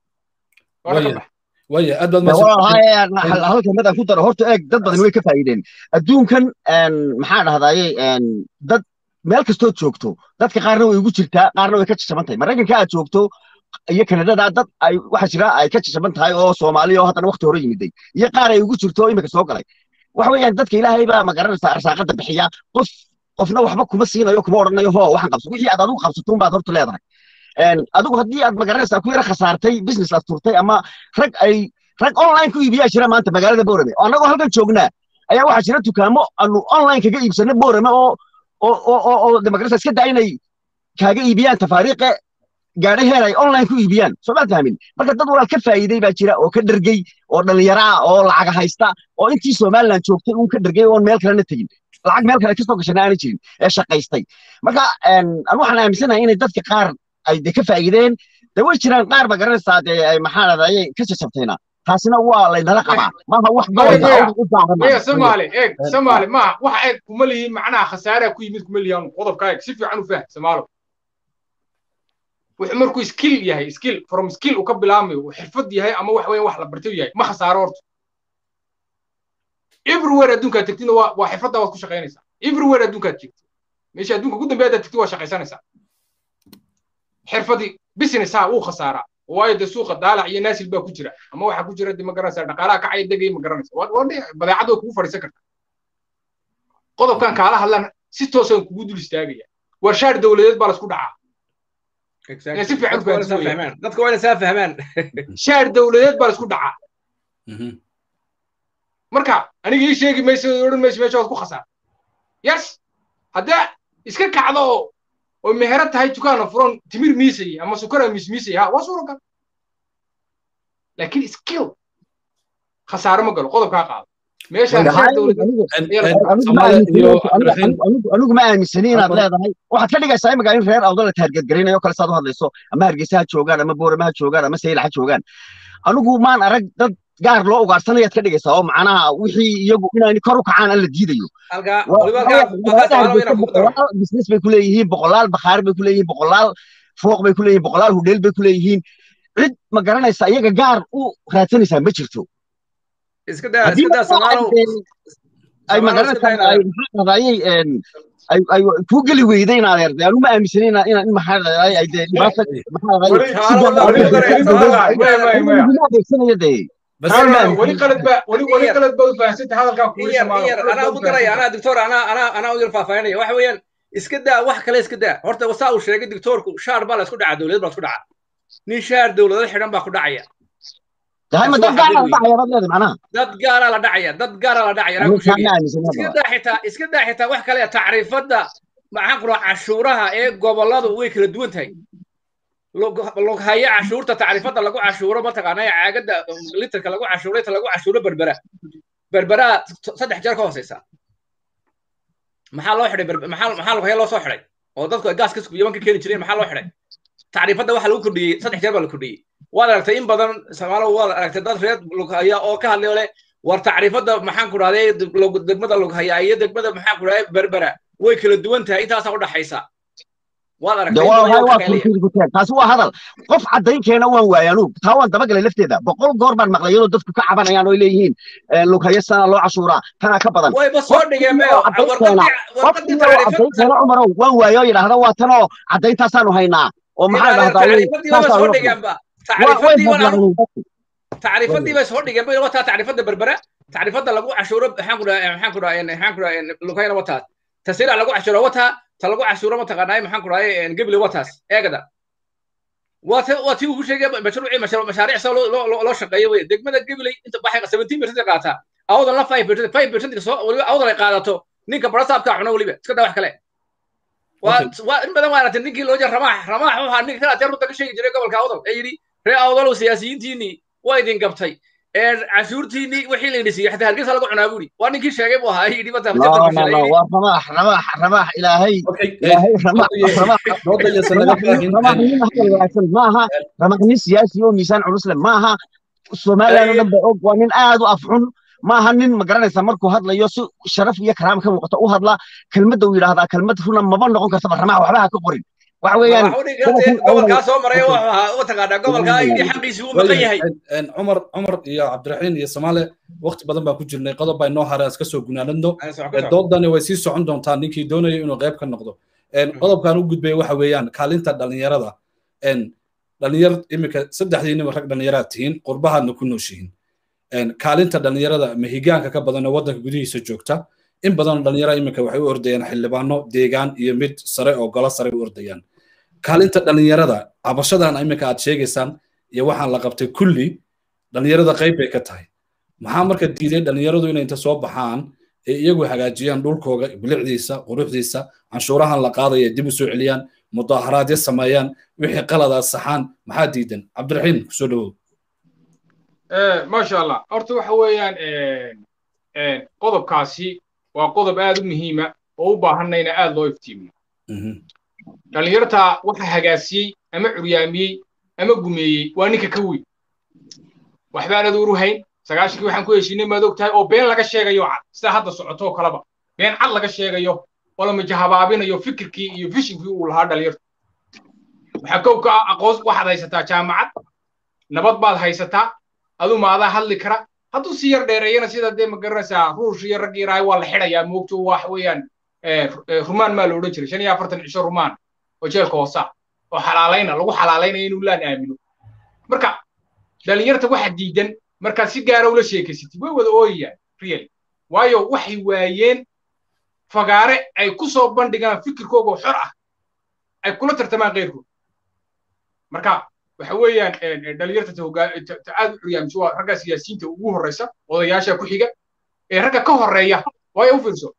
waya aad baad halka mid aan ku daro horta eeg dad badan way ka faa'iideen adduunkan maxaa dhahdaye dad meel kastood joogto dadka qaarna way ugu jirtaa qaarna way ka jajaban tahay maraykanka aad joogto iyo kanadada dad ay waxa jira ay ka jajaban tahay oo soomaaliya oo haddana waqti hore yimiday iyo qaar ay ugu jirto imika soo galay waxa weeyaan dadka ilaahay baa magaranaysaa arsaaqada bixiya qof qofna waxba kuma siinayo kuma odhanayo ho waxaan qabso wixii aad adigu qabsatuun baad horta leedahay adigu haddii aad magaranaysaa ku yara khasaartay business aad turtay ama rag ay rag online ku iibiyaa jira maanta magaalada boorame oo annagoo halkan joognaa ayaa waxaa jira dukaamo aanu online kaga iibsano boorame oo oo oo oo magaranaysaa iska daa inay kaaga iibiyaan tafaariiqe gaadhay heer ay online ku iibiyaan soo maad fahmin marka dad walaal ka faa'iiday baa jira oo ka dhergey oo dhallinyaro ah oo lacaga haysta oo intii somaliland joogtay uun ka dhergey oon meel kalena tegin lacag meel kale kasoo gashana aanay jirin ee shaqaystay marka anu waxaan aaminsanahay inay dadka qaar ay de ka faa'iideen de way jiraan qaar ba garanaysaa dee ay maxaa dhadayay ka jajabtayna taasina waa laynala qabaa maaha wax gobolka somaali eeg somaali maaha waxa eeg kuma lihiin macnaha khasaaraa ku yimid kuma lihiin qodobka eeg si fiican u fah somaalo wuxuu markuu skill yahay skill from skill uu ka bilaamayo uu xirfad yahay ama wax weyn wax la bartay yahay ma khasaaro horta everywhere adduunkaad tegtidna waa waa xirfadda waad ku shaqaynaysaa everywhere adduunkaad tegtid meesha adduunka ugu dambeeya haddaad tegtid waa shaqaysanaysaa xirfadii business ha wuu khasaaraa waayo dee suuqa daalac iyo naasil baa ku jira ama waxaa ku jira de ma garanaysaa dhaqaalaha kacaya degay ma garanaysa badeecad way kugu fadhiisan kartaa qodobkan kaala hadlan si toosaan kugu dul istaagaya warshaar dowladeed baa laisku dhacaa si fiican dadka waa inay saa fahmaan shaar dowladeed baa laisku dhacaa marka aniga ii sheegi mayso odhan mayso meesha waad ku khasaar yes haddee iska kacdo oo oo mehero tahay dukaana furan timir miisay ama sukara miismiisay ha waa suuragal laakiin skill khasaare ma galo qodobkaa qaado anigu ma aaminsani inaad leedahay waxaad ka dhigaysaa imika in reer awdala taargeedgaraynayo kale saad u hadlayso ama hargeysa ha joogaan ama boorama ha joogaan ama sayla ha joogaan anigu maan arag dad gaar loo ugaarsanayaad ka dhigaysaa oo macnaha wixii iyagu inaan kor u kacaan aan la diidayo halkaa waliba halkaa halkaa su'aalo inaan kugu daro boqolaal business bay ku leeyihiin boqolaal bakhaar bay ku leeyihiin boqolaal fooq bay ku leeyihiin boqolaal hudheel bay ku leeyihiin cid ma garanaysa iyaga gaar u raadsanaysaa ma jirto iska daa iska daa samaalow ay ma garanaysaa ay maxaa dhahdaayay ay ay ku geli weyday in adeer de anuma aaminsanin inaa in in maxaa dhahdaay ay dee dhibaata maxaa adeegsanaya dee weli qalad ba weli weli qalad ba u fahansanta hadalkaa kugu yar yar anaa ugu daraya anaa doctor anaa anaa anaa u yar faahfaahinaya waxa weeyaan iska daa wax kale iska daa horta wasaa uu sheegay doctorku shaar baa la isku dhacaa dowlad baa la isku dhacaa nin shaar dowladada xidhan baa ku dhacaya ma dad gaara la dhacaya baad leedahay macnaha dad gaara la dhacaya dad gaara la dhacaya anaa ku sheegaya iska daa xitaa iska daa xitaa wax kale tacriifadda maxaan ku dhaha cashuuraha ee gobolladu way kala duwan tahay loghaya cashuurta tacriifadda lagu cashuuro mataqaana caagadda litarka lagu cashuuro inta lagu cashuuro berbera berberaa saddex jeer ka hooseysa maxaa loo xidhay maxaa maxaa loghaya loo soo xidhay oo dadku ay gaaska yaman ka keeni jireen maxaa loo xidhay tacriifadda waxaa lagu kordhiyey saddex jeer baa la kordhiyey waad aragtay in badan soomaalo waad aragtay dad reer loghaya oo ka hadlay oo leh war tacriifadda maxaan ku dhahday degmada loghaya iyo degmada maxaan ku dhahday berbera way kala duwan tahay intaasaa udhaxaysa taasi waa hadal qof caddaynkeena waan waaya anugu taa waan dabagalay lafteeda boqol goor baan maqlay iyadoo dadku ka cabanayaan oo leeyihiin lughaya sana loo cashuuraa tanaa ka badan wayba soo dhigeen caddaynkeena cumarow waan waaya oo yidhaahda waa tanoo caddayntaasaanu haynaa oo maxaa tacriifadii bay soo dhigeen bay wataa tacriifadda berbera tacriifadda lagu cashuuro maxaan ku dhaha maxaan ku dhaha maxaan ku dhaha lughayana wataa tasira lagu cashuuro wataa ta lagu cashuuro mataqaanaa maxaan ku dhahay gebile wataas eegada waa ti waa tii uu ku sheegay mashruucii mashaariic soo loo shaqeeyo wey degmada gebile inta baxay seventeen percent qaataa awdan la five percent five percent soo waliba awdan ay qaadato ninka barasaabka cuno weliba iska daa wax kale waa waa in badan waa aragtay ninkii loo jeer ramaax ramaax wuxuu ahaa ninka kala teer runta ka sheegi jiray gobolka awdal ee yidhi ree awdalow siyaasiyiintiinii waa idin gabtay cashuurtiinii wixii la idhi siiyey xataa hargeysa lagu cunaa buuri waa ninkii sheegay buu ahaa yidhi mata waa ramaax ramaax ramaax ilaahay ilaahay ramaax wanaagsan maaha ramaax nin siyaasi oo miisaan culus leh maaha somaliland oo dhan ba og waa nin aad u afxun maaha nin ma garanaysa markuu hadlayo si sharaf iyo karaama ka muuqata u hadla kelmadda uu yidhaahdaa kelmad runa maba noqon kartaba ramaax waxba ha ka qorin waxa weeyaan gobolkaa soo maray u taqaanaa gobolkaa yidhi xaqiisii uu maqan yahay cumar cumar iyo cabdiraxiin iyo soomaale waqti badan baan ku jirnay qodob baa inoo hare iska soo gunaanadno doodani way sii socon doontaa ninkii doonaya inuu qayb ka noqdo qodobkan u gudbaya waxa weeyaan kaalinta dhallinyarada dhalinyar iminka saddexdiinaba rag dhallinyaraad tihiin qurbahaadna ku nooshihiin kaalinta dhallinyarada mahigaanka ka badan oo waddanka gudihiisa joogta in badan dhallinyarada iminka waxay u ordayaan xildhibaano deegaan iyo mid sare oo golo sare u ordayaan kaalinta dhallinyarada cabashadan iminka aad sheegaysaan iyo waxaan la qabtay kulli dhallinyarada qayb bay ka tahay maxaa marka diiday dhallinyaradu inay inta soo baxaan ee iyagu hagaajiyaan dhulkooga bilicdiisa quruxdiisa canshuurahan la qaadaya dib u soo celiyaan mudaaharaadyo sameeyaan wixii qaladaas saxaan maxaa diidan cabdiraxiim kusoo dhawow maasha allah horta waxa weeyaan qodobkaasi waa qodob aad u muhiima oo u baahanayna aad loo iftiimiyo dhallinyarta waxa hagaasiyey ama curyaamiyey ama gumeeyey waa ninka ka weyn waxbaanad uruhayn sagaashankii waxaan ku heshiinay maad og tahay oo been laga sheegayo cad sida hadda socotoo kaleba been cad laga sheegayo oo la majahabaabinayo fikirkii iyo vishinkii uu lahaa dhalinyarta waxaa kow ka ah aqoon waxaad haysataa jaamacad nabad baad haysataa adu maadaa hadli kara hadduu si yar dheereeyana sida dee ma garanaysaa ruush iyo rag yaraahay waa la xidhayaa moogto wax weeyaan rumaan maa la odhan jiray shan iyo afartan cisho rumaan oo jeelka hoosa oo xalaalayna lagu xalaalaynaya inuu laan aamino marka dhalinyarta waxa diidan markaad si gaara ula sheekaysatid way wada ooyayaan really waayo waxay waayeen fagaare ay ku soo bandhigaan fikirkooga xor ah ay kula tartamaan keyrkood marka waxa weeyaan dhalinyarta ta aad u curyaamisa waa ragga siyaasiyiinta ugu horreysa odayaasha ku xiga ee ragga ka horreeya waayo u fiirso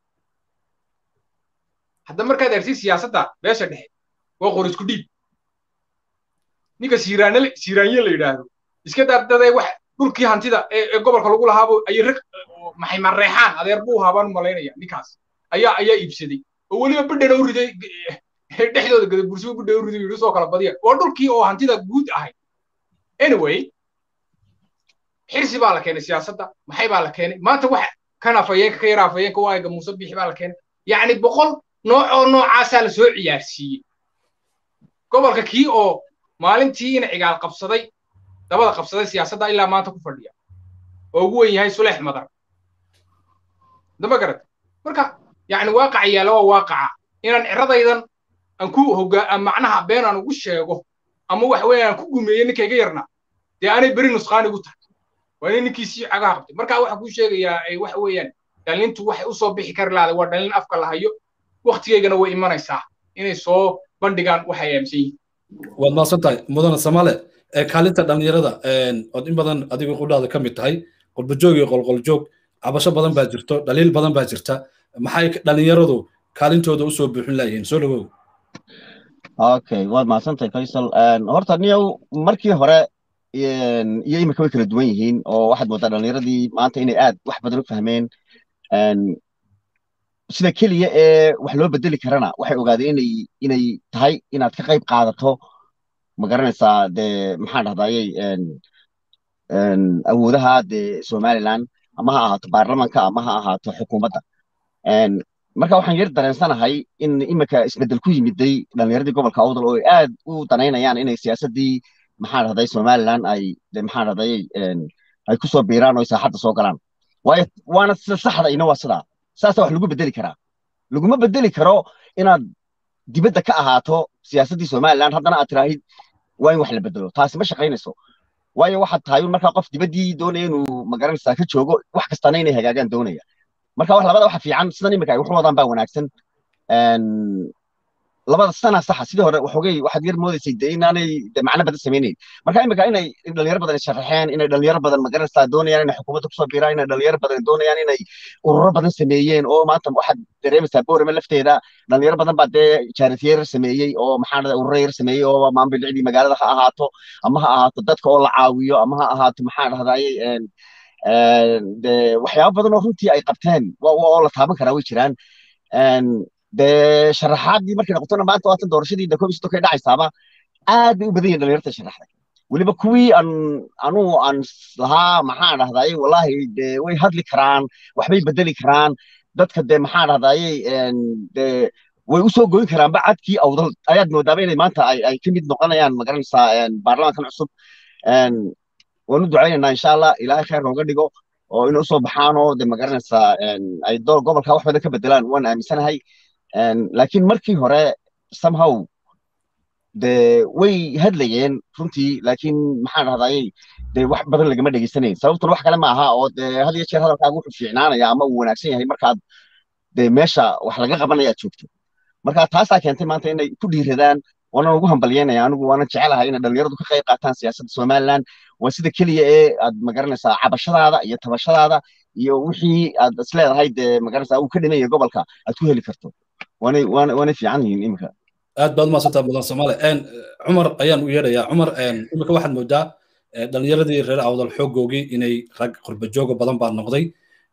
hadda markaad argtid siyaasadda beesha dhexe waa qor isku dhiib ninka siiraanle siiraanye la yidhaahdo iska daadadee wax dhulkii hantida ee gobolka lagu lahaabo ayay rag maxay mareexaan adeer buu haabaan u malaynaya ninkaas ayaa ayaa iibsaday oo weliba bidhana u riday dhexdooda gada bursuba bidhana u riday yidhi soo kala badiya waa dhulkii oo hantida guud ahayd anyway xirsi baa la keenay siyaasadda maxay baa la keenay maanta wax kan afayeenka ka yara afayeenka waaga muuse bixi baa la keenay yacni boqol nooc oo noocaasaa la soo ciyaarsiiyey gobolka kii oo maalintiina cigaal qabsaday dabada qabsaday siyaasadda ilaa maanta ku fadhiya oo ugu wen yahay suleex madar dama garata marka yacni waaqaca yaalla waa waaqaca inaan ciradaydan aan ku hogaa macnaha been aan ugu sheego ama wax weeye aan ku gumeeyo ninkayga yarna dee aanay beri nusqaan igu tahay waa inay ninkiisii cagaha qabtay marka waxaan kuu sheegayaa ay waxa weeyaan dhalintu waxay u soo bixi kari lahday waa dhalin afka la hayo waktigeygana way imanaysaa inay soo bandhigaan waxay aaminsan yihiin waad mahadsan tahay mudane samale kaalinta dhallinyarada ood in badan adiga qudhaada ka mid tahay qurbajoog iyo qolqoljoog cabasho badan baa jirto dhaliil badan baa jirta maxay dhallinyaradu kaalintooda usoo buuxin layihiin soo dhawow okay waad mahadsantahay faysal horta niyow markii hore iyo imika way kala duwan yihiin oo waxaad moodaa dhallinyaradii maanta inay aad wax badan u fahmeen sida keliya ee wax loo bedeli karana waxay ogaadeen inay inay tahay inaad ka qayb qaadato ma garanaysaa dee maxaan dhahdayey awoodaha dee somaliland ama ha ahaato baarlamanka ama ha ahaato xukuumadda marka waxaan yar dareensanahay in imika isbedel ku yimiday dhallinyaradii gobolka awdal oo ay aad u danaynayaan inay siyaasaddii maxaan dhahday somaliland ay maxaan dhahday ay ku soo biiraan oo ay saaxadda soo galaan waayo waana sida saxda ina waa sidaa saasa wax lagu bedeli karaa laguma bedeli karo inaad dibadda ka ahaato siyaasaddii somaliland haddana aad tiraahid waa in wax la bedelo taasi ma shaqaynayso waayo waxaad tahay markaa qof dibaddii doonaya inuu magaranaysaa ka joogo wax kastana inay hagaagaan doonaya marka wax labada waxa fiican sidan imika ay wax wadaan baa wanaagsan labada sana saxa sidii hore waxoogay waxaad yar moodaysay dee inaanay de macno badan samaynayn marka imika inay dhalinyaro badan sharaxeen inay dhalinyaro badan magaranaysaa doonayaan inay xukuumadda kusoo biiraan inay dhalinyaro badan doonayaan inay ururo badan sameeyeen oo maanta waxaad dareemaysaa boorame lafteeda dhalinyaro badan baa dee jaaritiyeer sameeyey oo maxaa dhahday ururo yar sameeyey oo maambilcdii magaalada ha ahaato ama ha ahaato dadka oo la caawiyo ama ha ahaato maxaa dhahdayey de waxyaabo badan oo runtii ay qabteen oo la taaban karaa way jiraan dee sharaxaadii markay noqotona maanta waatan doorashadii de koob soddon kay dhacaysaaba aad bay u badan yihin dhalinyarta sharaxday weliba kuwii aan anuu aan lahaa maxaa dhahdaye wallahi de way hadli karaan waxbay bedeli karaan dadka de maxaa dhahdaye de way usoo goyn karaanba cadkii awdal ayaad moodaaba inay maanta ay ka mid noqonayaan magaranaysaa baarlamankan cusub waan u ducaynaynaa insha allah ilaahay kheer nooga dhigo oo inay usoo baxaan oo de magaranaysaa ay gobolka wax badan ka bedelaan waan aaminsanahay laakiin markii hore somehow de way hadlayeen runtii laakiin maxaan dhahdaye de wax badan lagama dhegeysanayn sababtuna wax kale ma aha oo de had iyo jeer hadalkaaga wuxuu fiicnaanaya ama uu wanaagsan yahay markaad de meesha wax laga qabanaya aad joogto marka taasaa keentay maanta inay ku dhiiradaan waanan ugu hambalyeynaya anigu waanan jecelahay inay dhalinyaradu ka qayb qaataan siyaasadda somaliland waa sida keliya ee aad magaranaysaa cabashadaada iyo tabashadaada iyo wixii aad isleedahay dee magaranaysaa uu ka dhimaya gobolka aad ku heli karto waanay waanay fiican yihiin imika aad baad umaasantaa mudan soomaali cumar ayaan u yeedhayaa cumar imika waxaad moodaa dhalinyaradii reer awdal xoogoogii inay rag qurbajooga badan baa noqday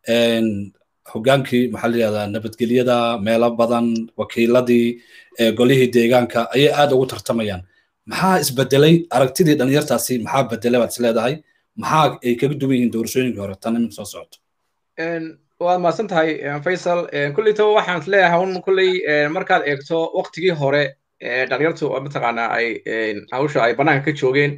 hogaankii maxaa la yihahdaa nabadgelyada meelo badan wakiiladii golihii deegaanka ayay aad ugu tartamayaan maxaa isbedelay aragtidii dhalinyartaasi maxaa bedelay baad isleedahay maxaa ay kaga duwan yihiin doorashooyinkii hore tan imin soo socoto waad mahadsan tahay faysal kulleytaba waxaan isleeyahay un kulley markaad eegto waktigii hore dhalinyartu mataqaanaa ay hawsha ay bannaanka ka joogeen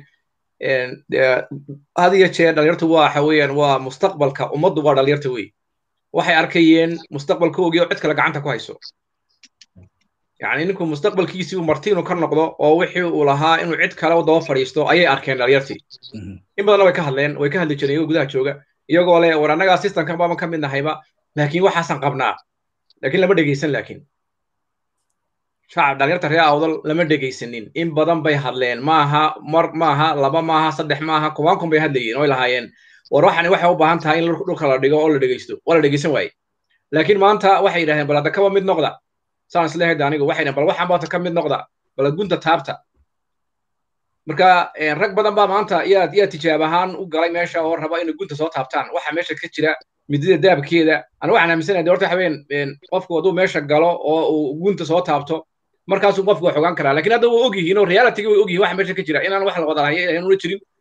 had iyo jeer dhalinyartu waxa weeyaan waa mustaqbalka ummaddu waa dhalinyarta wey waxay arkayeen mustaqbalkoogii oo cid kale gacanta ku hayso yani ninku mustaqbalkiisii uu marti inuu ka noqdo oo wixii uu lahaa inuu cid kale u daba fadhiisto ayay arkeen dhalinyartii in badanna way ka hadleen way ka hadli jireen iyagoo gudaha jooga iyagoo leh war annagaa systemkan baaban ka mid nahayba laakiin waxaasan qabnaa laakiin lama dhegeysan laakiin shacab dhalinyarta reer awdal lama dhegeysanin in badan bay hadleen maaha mar maaha laba maaha saddex maaha kuwaan kun bay hadlayeen oo ay lahaayeen war waxani waxay u baahan tahay in dhulka la dhigo oo la dhegeysto waa la dhegeysan waaye laakiin maanta waxay yidhahdeen bal hadda kaba mid noqda saan isleehayd anigu waxay dhahen bal waxaan baata ka mid noqda bal gunta taabta marka rag badan baa maanta yaa yaa tijaab ahaan u galay meesha oo raba inay gunta soo taabtaan waxa meesha ka jira midida daabkeeda ana waxaan aaminsanahay horta habeen qofku hadduu meesha galo oo uu gunta soo taabto markaasuu qofku wax ogaan karaa lakin hadda waa og yihiin oo realitigi way og yihin waxa meesha ka jira inaan wax la wada lahay una jirin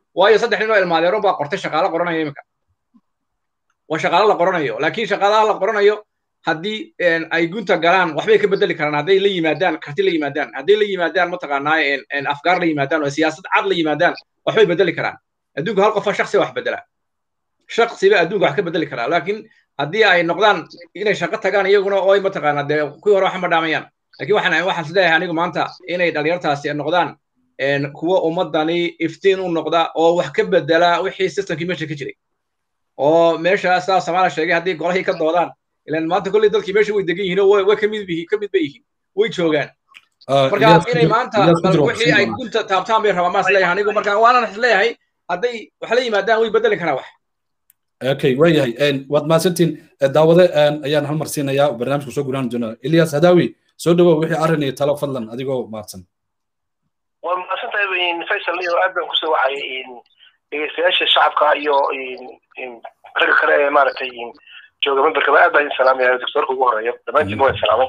waayo saddex nin oo ilmaadeero baa qortay shaqaalo qoranaya iminka waa shaqaalo la qoranayo laakiin shaqaalaha la qoranayo haddii ay gunta galaan waxbay ka bedeli karaan hadday la yimaadaan karti la yimaadaan hadday la yimaadaan mataqaanaa afgaar la yimaadaan oo siyaasad cad la yimaadaan waxbay bedeli karaan adduunku hal qofa shaksi wax bedela shaksiba adduunka wax ka bedeli karaa laakiin haddii ay noqdaan inay shaqo tagaan iyaguna oo ay mataqaanaa dee kuwii hore waxma dhaamayaan laakiin waxaan waxaan isleeyahay anigu maanta inay dhalinyartaasi noqdaan kuwa ummadani iftiin u noqda oo wax ka bedela wixii systemkii meesha ka jiray oo meesha saa samaala sheegay haddii golahii ka doodaan ilan maanta kolley dadkii meesha way degan yihiin oo way ka mid yihiin ka mid bay yihiin way joogaan marka inay maanta bal wixii ay gunta taabtaan bay rabaan maa isleeyahay anigu marka waanan isleeyahay hadday wax la yimaadaan way bedeli karaa wax okay waayahay waad mahadsantiin daawade ayaan hal mar siinayaa barnaamijka soo gulaan doonaa ilyas hadawi soo dhawow wixii arrin iyo talo fadlan adigoo mahadsan waa mahadsantahay faysal iyo aad baan kusoo wacay dhegeystayaasha shacabka iyo ragga kale ee maaragtay jooga memberkaba aad baan idin salaamaya doctorka ugu horeeya dhammaantiin waa salaamay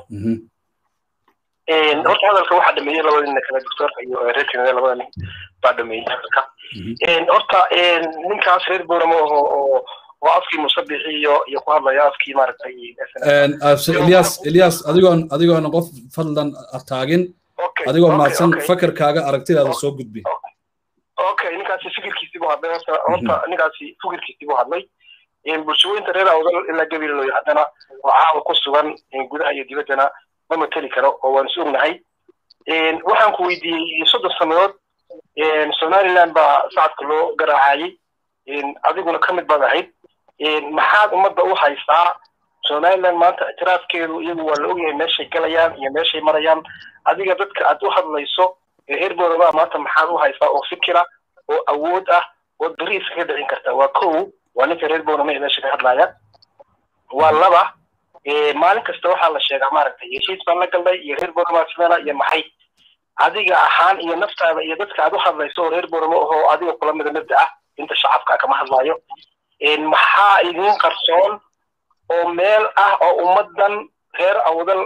horta hadalka waxaa dhameeyey labada nin kale doctorka iyo reer kanada labada nin baa dhameeyey hadalka horta ninkaas reer booramo oo oo oo afkii musabixi iyo iyo ku hadlaya afkii maaragtay ilyas ilyas adigoon adigoon qof fadlan taagin adigoo mahadsan fakarkaaga aragtidaada soo gudbi okay ninkaasi fikirkiisii buu hadlay horta horta ninkaasi fikirkiisii buu hadlay bulshooyinta reer awdal ilaa gabiilooyo haddana oo caawa ku sugan gudaha iyo dibaddana ma mateli karo oo waan is ognahay waxaan ku weydiiyey soddon sannadood somaliland baa sacadka loo garaacayey adiguna ka mid baad ahayd maxaad ummadda u haysaa somaliland maanta ictiraafkeedu iyagu waa la ogyahay meeshay galayaan iyo meeshay marayaan adiga dadka aad u hadlayso reer boorama maanta maxaad u haysaa oo fikira oo awood ah oo beri iskaga dhicin karta waa kow waa ninka reer boorama ee meesha ka hadlaya waa laba maalin kasta waxaa la sheegaa maaragtay heshiis baan la galnay iyo reer boorama sidana iyo maxay adiga ahaan iyo naftaada iyo dadka aad u hadlayso oo reer booramo ahoo adiga kula mida mabda ah inta shacabka kama hadlayo maxaa idiin qarsoon oo meel ah oo ummaddan reer awdal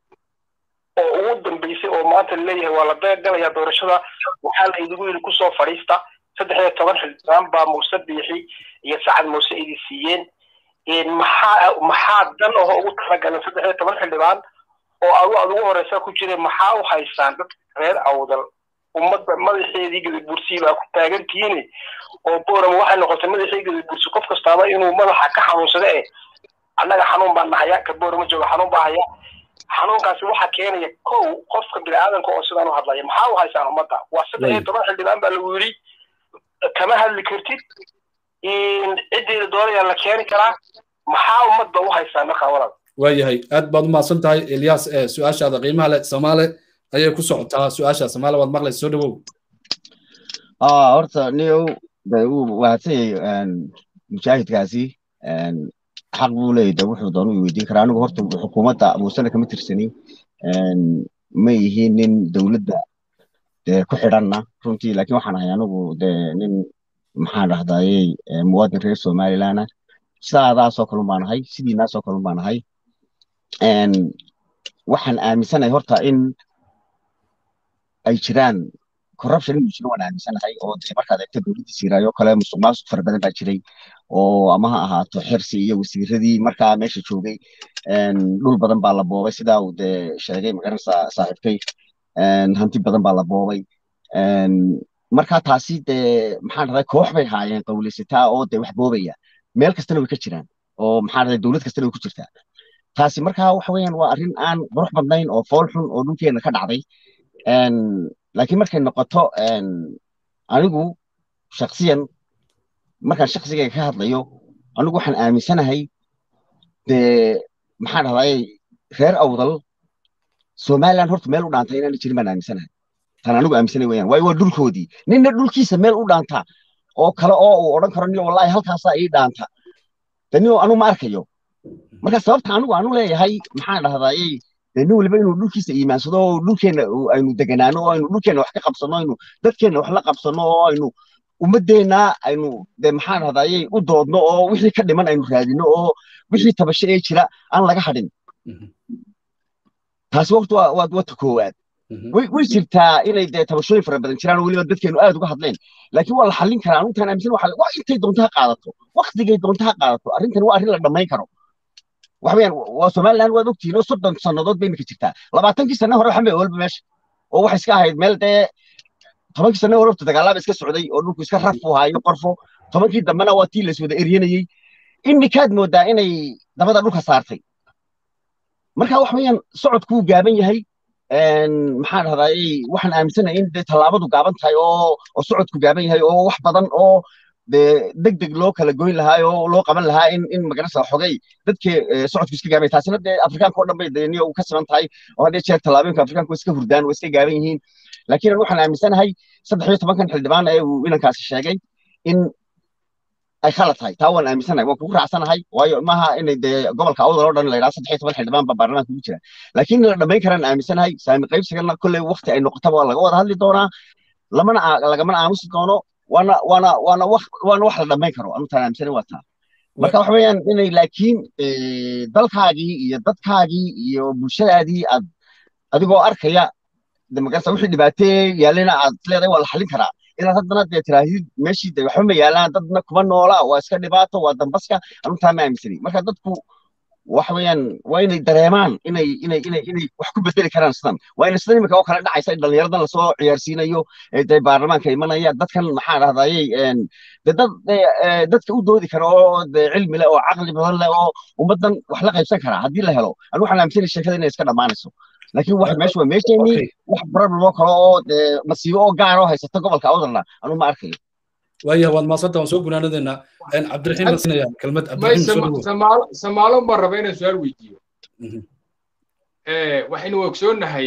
oo ugu dambeysay oo maanta laleeyahay waa la beegalaya doorashada waxaa la idigu yidhi kusoo fadhiista saddex iyo toban xildhibaan baa muuse biixi iyo sacad muuse idi siiyeen maxaa maxaa dan oho ugu talagalan saddex iyo toban xildhibaan oo adu aad ugu horeysa ku jira maxaa u haysaan dadka reer awdal ummadda madaxeedii gadabursi baa ku taagantihiin oo boorama waxay noqotay madaxii gadabursi qof kastaaba inuu madaxa ka xanuunsado eh annaga xanuun baan nahaya ka boorama jooga xanuun baa haya xanuunkaasi waxaa keenaya kow qofka bini'aadanka oo sidaan u hadlaya maxaa u haysaan ummadda waa saddex iyo toban xildhibaan baa lagu yidhi kama hadli kartid ciddeeda doonayaa la keeni karaa maxaa ummadda u haysaan markaa walaal waayahay aad baad u mahadsan tahay ilyas su-aashaada qiimaha leh soomaale ayay ku socotaa su-aasha soomaale waad maqlaysa soo dhawow horta niyow de wuu wahadsanyay mujaahidkaasi xaq buu leeyahy de wuxuu doonu i weydiin karaa anigu horta xukuumadda muusena kama tirsanin ma yihiin nin dowladda dee ku xidhanna runtii laakiin waxaan ahay anigu de nin maxaan dhahdayey muwaadin reer somaliland sidaadaasoo kalun baan ahay sidiinaasoo kalun baan ahay waxaan aaminsanahay horta in ay jiraan corruption inuu jiro waan aaminsanahay oo dee markaad eegto dowladdii siiraayo kale musuq maasuq fara badan baa jiray oo ama ha ahaato xirsi iyo wasiiradii markaa meesha joogay dhul badan baa la boobay sidaa uu dee sheegay magaranaysa saaxiibkay hanti badan baa la boobay markaa taasi dee maxaan dhaday koox bay haayeen qawleysataa oo dee wax boobaya meel kastana way ka jiraan oo maxaan dhaday dowlad kastana way ku jirtaa taasi markaa waxa weeyaan waa arrin aan qurux badnayn oo fool xun oo dhulkeena ka dhacday laakiin markay noqoto anigu shaksiyan markaan shaksigayga ka hadlayo anigu waxaan aaminsanahay dee maxaan dhahday reer awdal somaliland horta meel u dhaanta inaan jirin baan aaminsanahay tan anigu aaminsanay weyaan waayo waa dhulkoodii ninna dhulkiisa meel u dhaanta oo kale oo uu odhan karo niyo wallahi halkaasaa ii dhaanta de niyo anu ma arkayo marka sababta anigu aanu leeyahay maxaan dhahdayey de nin waliba inuu dhulkiisa iimaansado oo dhulkeenna aynu deganaano oo aynu dhulkeenna wax ka qabsano aynu dadkeenna wax la qabsano oo aynu ummadeenna aynu de maxaan dhahdayey u doodno oo wixii ka dhiman aynu raadino oo wixii tabasho ee jira aan laga hadhin taasi waqti waa wata koowaad way way jirtaa inay dee tabashooyin fara badan jiraan oo weliba dadkeenu aad uga hadleen laakiin waa la xallin karaa anuuntaan aaminsan waxa waa intay doonto ha qaadato waktigay doonto ha qaadato arrintan waa arrin la dhammayn karo waxa weeyaan waa somaliland waad ogtihiin oo soddon sannadood bay imika jirtaa labaatankii sanne hore waxan bay walba meesha oo waxay iska ahayd meel dee tobankii sanne hore dagaalaaba iska socday oo dhulku iska raf u haayo qorfo tobankii dambena waa tii laiswada eryanayey imikaad moodaa inay dabada dhulka saartay marka wax weeyaan socodkuu gaaban yahay maxaan dhahdaay waxaan aaminsanahay in dee tallaabadu gaaban tahay oo oo socodku gaaban yahay oo wax badan oo dee deg deg loo kala goyn lahaa oo loo qaban lahaa in in magarasa xogay dadkii socodku iska gaaban taasina dee afrikaanka oo dhan bay dee niyo ka siman tahay oo haddee jeer tallaabooyinka afrikaanka waa iska hurdaan waa iska gaaban yihiin laakiin waxaan aaminsanahay saddex iyo tobankan xildhibaan ee uu inankaasi sheegay in ay khalad tahay taa waan aaminsanahay waan kugu raacsanahay waayo maaha inay dee gobolka awdal oo dhan la yidhaha saddex iyo toban xildhibaan baa baarlamaanka ugu jira laakiin la dhammayn karaan aaminsanahay saami qaybsigana kolley wakti ay noqotaba waa laga wada hadli doonaa lamana lagamana aamusi doono waana waana waana wax waana wax la dhammayn karo anutaan aaminsanahay waa taa marka waxa weeyaan inay laakiin dalkaagii iyo dadkaagii iyo bulshadaadii aad adigoo arkaya de magarasa wixii dhibaatee yaalina aad leedahay waa la xallin karaa inaad haddana dee tiraahid meeshii de waxba ma yaalaan dadna kuma noola waa iska dhibaato waa dambaska anutaa ma aaminsani marka dadku waxa weeyaan waa inay dareemaan inay inay inay inay wax ku bedeli karaan sidan waa inay sidan imika oo kale dhacaysa in dhallinyaradan lasoo ciyaarsiinayo dee baarlamaanka imanaya dadkan maxaa dhahdayey de dad dadka u doodi kara oo de cilmi leh oo caqli badan leh oo ummaddan wax la qaybsan karaa haddii la helo anu waxaan aaminsanay sheekada inay iska dhammaanayso laakiin wax meesha waa meesheenii wax problem oo kale oo dee masiibo oo gaar oo haysata gobolka awdalna anu ma arkayo waya waad maasanta waan soo gunaanadeena cabdiraxiim baan siinaya kelmad samaalo baan raba inaan su-aal weydiiyo waxaynu ogsoonnahay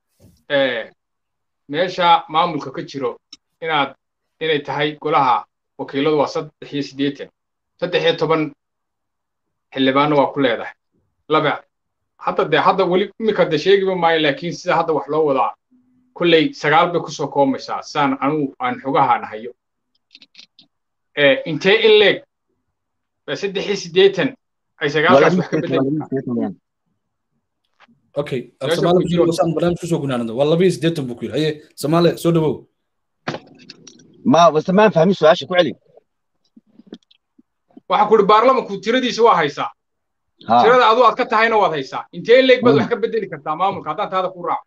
meesha maamulka ka jiro inaad inay tahay golaha wakiiladu waa saddex iyo siddeetan saddex iyo toban xildhibaanna waa ku leedahay laba hadda dee hadda weli iminka de sheegiba maayo laakiin sida hadda wax loo wadaa kolley sagaal bay kusoo koomaysaa saan anugu aan xogahaan hayo intee in leeg saddex iyo siddeetan ay sagaalkaas wax ka bedeli okay saan barnaamij kusoo gunaanado waa laba iyo siddeetan buu ku yidhi haye samaale soo dhawow ma base maan fahmin su-aasha ku celi waxaa ku ihi baarlamanku tiradiisa waa haysaa tirada adu aad ka tahayna waad haysaa intee in leeg baad wax ka bedeli kartaa maamulka haddaan taada ku raaco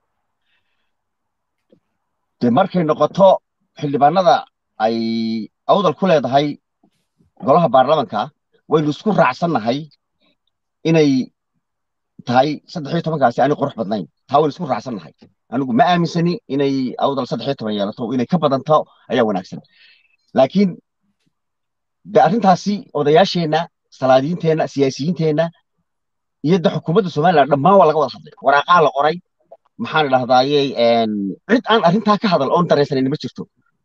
de markay noqoto xildhibaanada ay awdal ku leedahay golaha baarlamanka waynu isku raacsannahay inay tahay saddex iyo tobankaasi aanay qurux badnayn taa waynu isku raacsannahay anigu ma aaminsani inay awdal saddex iyo toban yeelato inay ka badanto ayaa wanaagsan laakiin de arrintaasi odayaasheenna salaadiinteenna siyaasiyiinteenna iyo de xukuumadda somaliland dhammaan waa laga wada hadlay waraaqaa la qoray maxaan idhahdaaye cid aan arrintaa ka hadal oon dareensanin ma jirto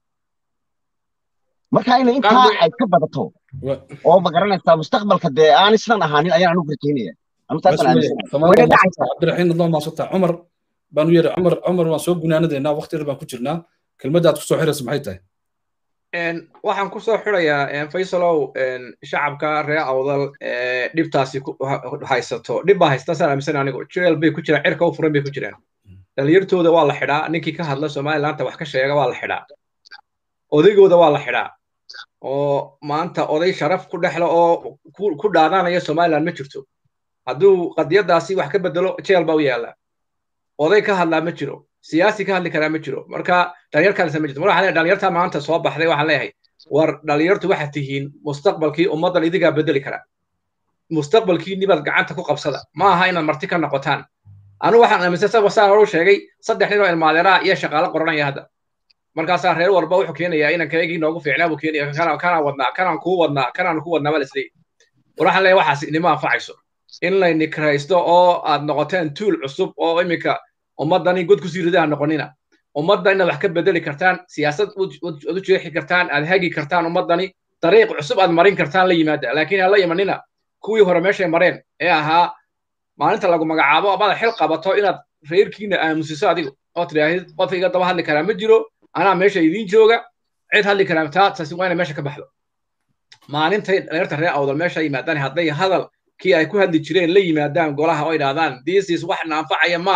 marka ina intaa ay ka badato oo ma garanaysaa mustaqbalka dee aanay sidan ahaanin ayaan anugu rajaynaya cabdiraxiim adloo maasanta cumar baan u yeeray cumar cumar waan soo gunaanadeynaa waqti yar baan ku jirnaa kelmaddaad kusoo xiraysa maxay tahay waxaan kusoo xirayaa faysalow shacabka reer awdal dhibtaasi haysato dhib baa haysta saan aaminsan anigu jeel bay ku jiraan cirka u furan bay ku jiraan dhalinyartooda waa la xidhaa ninkii ka hadla somalilandta wax ka sheega waa la xidhaa odaygooda waa la xidhaa oo maanta oday sharaf ku dhexla oo ku dhaadanaya somaliland ma jirto hadduu qadiyadaasi wax ka bedelo jeel baa u yaalla oday ka hadlaa ma jiro siyaasi ka hadli karaa ma jiro marka dhalinyarkaasa ma jirto mar waxaan dhalinyarta maanta soo baxday waxaan leeyahay war dhalinyartu waxaad tihiin mustaqbalkii ummaddan idigaa bedeli kara mustaqbalkiinni baad gacanta ku qabsada ma aha inaad marti ka noqotaan anu waxaan aaminsan saan horu sheegay saddex nin oo ilmaadeeraa iyo shaqaalo qoranaya hadda markaasaa reer walba wuxuu keenayaa inan kaygii noogu fiicnaa buu keenaya kanaan wadnaa kanaan kuu wadnaa kanaan ku wadnaa baa lisleeyahy war waxaan leeyahay waxaas inima anfacayso in layni kiraysto oo aad noqoteen tuul cusub oo iminka ummaddani god ku siiridaha noqonina ummadda inaad wax ka bedeli kartaan siyaasad ad u jeexi kartaan aad hagi kartaan ummaddani dariiq cusub aad marin kartaan la yimaada laakiin aan la imanina kuwii hore meeshay mareen ee ahaa maalinta lagu magacaabo amada xil qabato inaad reerkiina aamusiso adigu oo tidhaahid qofka iga daba hadli karaa ma jiro anaa meesha idiin jooga cid hadli karaa taa taasi waa inay meesha ka baxdo maalintay dhalinyarta reer awdal meesha yimaadaan hadday hadal kii ay ku hadli jireen la yimaadaan golaha oo idhahdaan this is wax naanfacaya maaha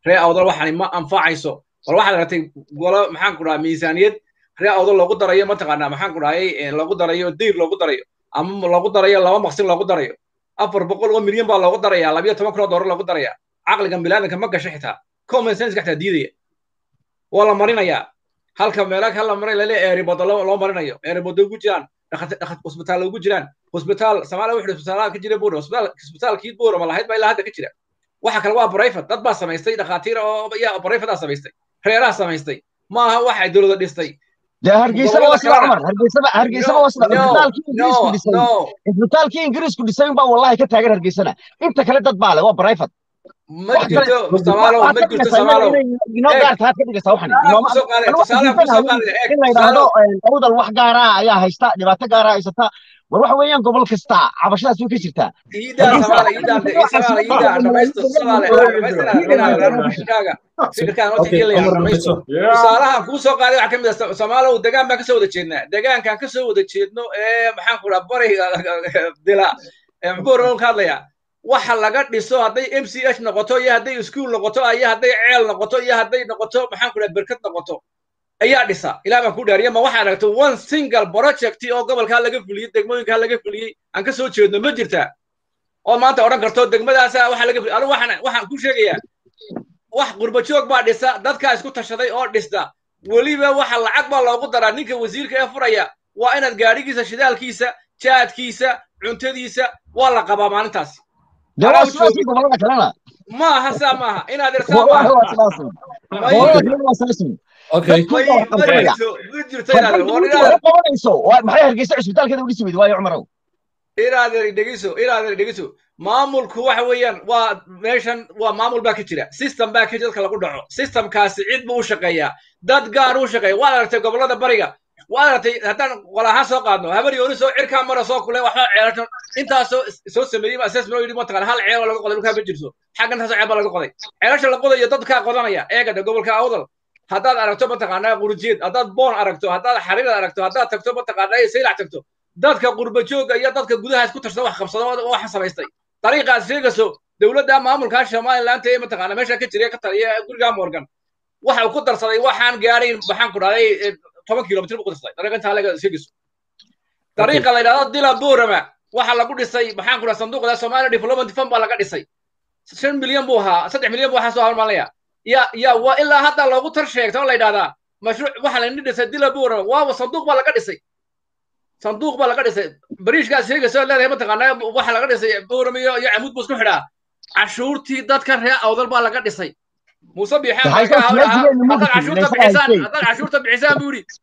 ree awdal waxani ma anfacayso bal waxaad aragtay golo maxaan ku dhahaa miisaaniyad ree awdal loogu darayo mataqaanaa maxaan ku dhahayay loogu darayo diir loogu darayo ama loogu darayo laba maqsin loogu darayo afar boqol oo milyan baa loogu daraya labiyo toban kun oo doolar loogu daraya caqligan bilaadanka ma gasho xitaa common sense xitaa diidaya waa la marinayaa halka meelaha hal la marin lale eeribodo loo marinayo eeribodo ugu jiraan hosbitaal ugu jiraan hosbitaal soomaaliya wuxuu hosbitaalaha ka jira buur hosbitaalkii buur ma lahayd baa ilaa hadda ka jira waxa kale waa brifat dad baa samaystay dhakhaatiir oo ya brifataa samaystay reeraha samaystay maaha waxay dowlada dhistay dee hargeysaba waa sida cumar hargeysaba hargeysaba waa sida isbitaalkii ingiriisku dhisay isbitaalkii ingiriisku dhisay unbaa wallahi ka taagan hargeysana inta kale dad baa le waa brifat ma jirto samaalow ma jirto samaalow inoo gaarta had ka dhigaysaa waxan in la yidhaahdo awdal wax gaara ayaa haysta dhibaato gaara haysata war waxa weeyaan gobol kasta cabashadaas way ka jirtaa tusaalahan kuu soo qaaday waxaa ka mid ah soomaalow degaan baan kasoo wada jeednaa degaankaan kasoo wada jeedno ee maxaan ku dhaha bariga dila muxuu ka hadlayaa waxa laga dhiso hadday m c h noqoto iyo hadday iskuul noqoto iyo hadday ceel noqoto iyo hadday noqoto maxaan ku dhaha berkad noqoto ayaa dhisa ilaa baan ku dhaariya ma waxaa aragto one single project oo gobolkaa laga fuliyey degmooyinkaa laga fuliyey aan ka soo jeedno ma jirtaa oo maanta odhan karto degmadaasa waxa laga fuliyey anigu waxaan waxaan ku sheegayaa wax qurbajoog baa dhisa dadkaa isku tashaday oo dhista weliba waxa lacag baa loogu daraa ninka wasiirka ee furaya waa inaad gaadhigiisa shidaalkiisa jaadkiisa cuntadiisa waa la qabaa maalintaas gobolada kalena ma aha saa maaha inaad irsaa maaha qabanayso maxay hargeysa cisbitaalkeeda udhisi weydi waayo cumarow iraadeer dhegeyso iraadeer dhegeyso maamulku waxa weeyaan waa meeshan waa maamul baa ka jira system baa ka jira dadka lagu dhaco systemkaasi cid buu u shaqeeyaa dad gaar u shaqeeya waad aragtay gobolada bariga waad aragtay haddaan qol ahaan soo qaadno habar yooni soo cirkaa mara soo kule waxba ceelasho intaasoo soo sameeyey assessment oo yidhi mataqaan hal ceel oo laga qoday dhulkaa ma jirto xagga intaasoo ceel baa laga qoday ceelasha la qodayo dadkaa qodanaya eegada gobolka awdal haddaad aragto mataqaanaa qurjeed haddaad boon aragto haddaad xariirad aragto haddaad tagto mataqaanaa saylac tagto dadka qurbajooga iyo dadka gudaha isku tarsada wax qabsado waxa samaystay dariiqaad sheegayso dowladda maamulkaa somaliland ee mataqaana meesha ka jira ka taliya gurigaa morgan waxa uu ku darsaday waxaan gaadhayn maxaan ku dhahday toban kilomitr buu ku darsaday dariiqa intaa laga sheegayso dariiqa la yidhahdo dila boorama waxa lagu dhisay maxaan ku dhaha sanduuqda somalia development fund baa laga dhisay shan milyan buu ahaa saddex milyan buu waxaa soo halmaanaya ya ya waa ilaa hadda loogu tar sheegta oo la yidhahdaa mashruuc waxa la dhisay dila boorama waaba sanduuq baa laga dhisay sanduuq baa laga dhisay bariishkaas sheegayso leedahay mataqaanaa waxa laga dhisay boorama iyo iyo camuud buu isku xidhaa cashuurtii dadka reer awdal baa laga dhisay muuse biixaan haddaad cashuurta bixisaan haddaad cashuurta bixisaan buu yidhi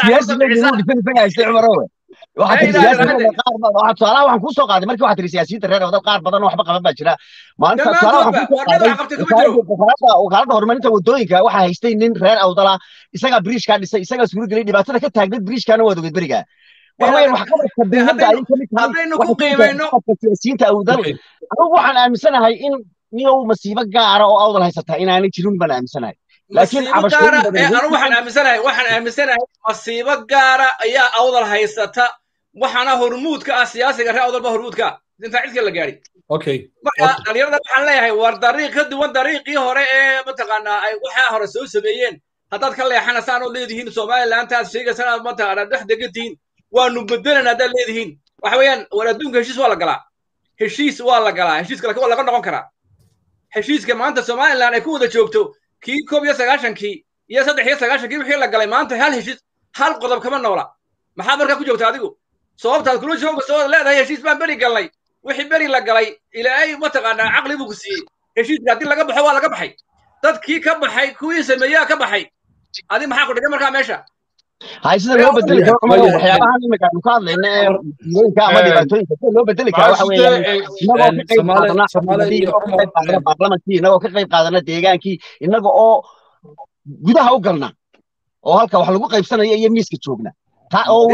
tusaalaha waxaan kuu soo qaaday markii waxaa tiri siyaasiyiinta reer wadal qaar badan oo waxba qaban baa jira maalinta tusaalaha waxaan kuu soo qaaday wakaaladda horumarinta wadooyinka waxaa haystay nin reer awdala isagaa biriishkaa dhisay isagaa suuro geliyay dhibaatada ka taagneed biriishkaana waad ogeed beriga waxaweyaan wax qabadka dowladda ayay kamid tahay siyaasiyiinta awdal anigu waxaan aaminsanahay in niyow masiibo gaara oo awdal haysata inaanay jirin baan aaminsanahay laakiin anu waxaan aaminsanahay waxaan aaminsanahay masiibo gaara ayaa awdal haysata waxaana hormuudka ah siyaasiga reer awdal ba hormuudka intaa cidka la gaadhi okay marka dhalinyarada waxaan leeyahay war dariiq ka duwan dariiqii hore ee mataqaanaa ay waxaa hore soo sameeyeen haddaad ka leexanaysaan oo leedihiin somalilantaad sheegaysaan aad mataqaanaa dhex degantihiin waanu bedelan haddaad leedihiin waxa weeyaan war adduunka heshiis waa la galaa heshiis waa la galaa heshiiska laakiin waa laga noqon karaa heshiiska maanta somaliland ay ku wada joogto kii koob iyo sagaashankii iyo saddex iyo sagaashankii wixii la galay maanta hal heshiis hal qodob kama noola maxaad markaa ku joogta adigu sababtaad kula jooga soo leedahay heshiis baan beri galnay wixii beri la galay ilaahay mataqaanaa caqli buu ku siiyey heshiiska haddii laga baxo waa laga baxay dadkii ka baxay kuwii sameeyaa ka baxay adi maxaa ku dhigay markaa meesha hay sida loo bedeli karo cumar waxyaabahan imika aynu ka hadlayna ee musiibooyinka ama dhibaatooyinka sida loo bedeli kara waxa weeyaan inagoo ka qayb qaadana inagoo ka qayb qaadana baarlamankii inagoo ka qayb qaadana deegaankii inaga oo gudaha u galna oo halka wax lagu qaybsanayo iyo miiska joogna oo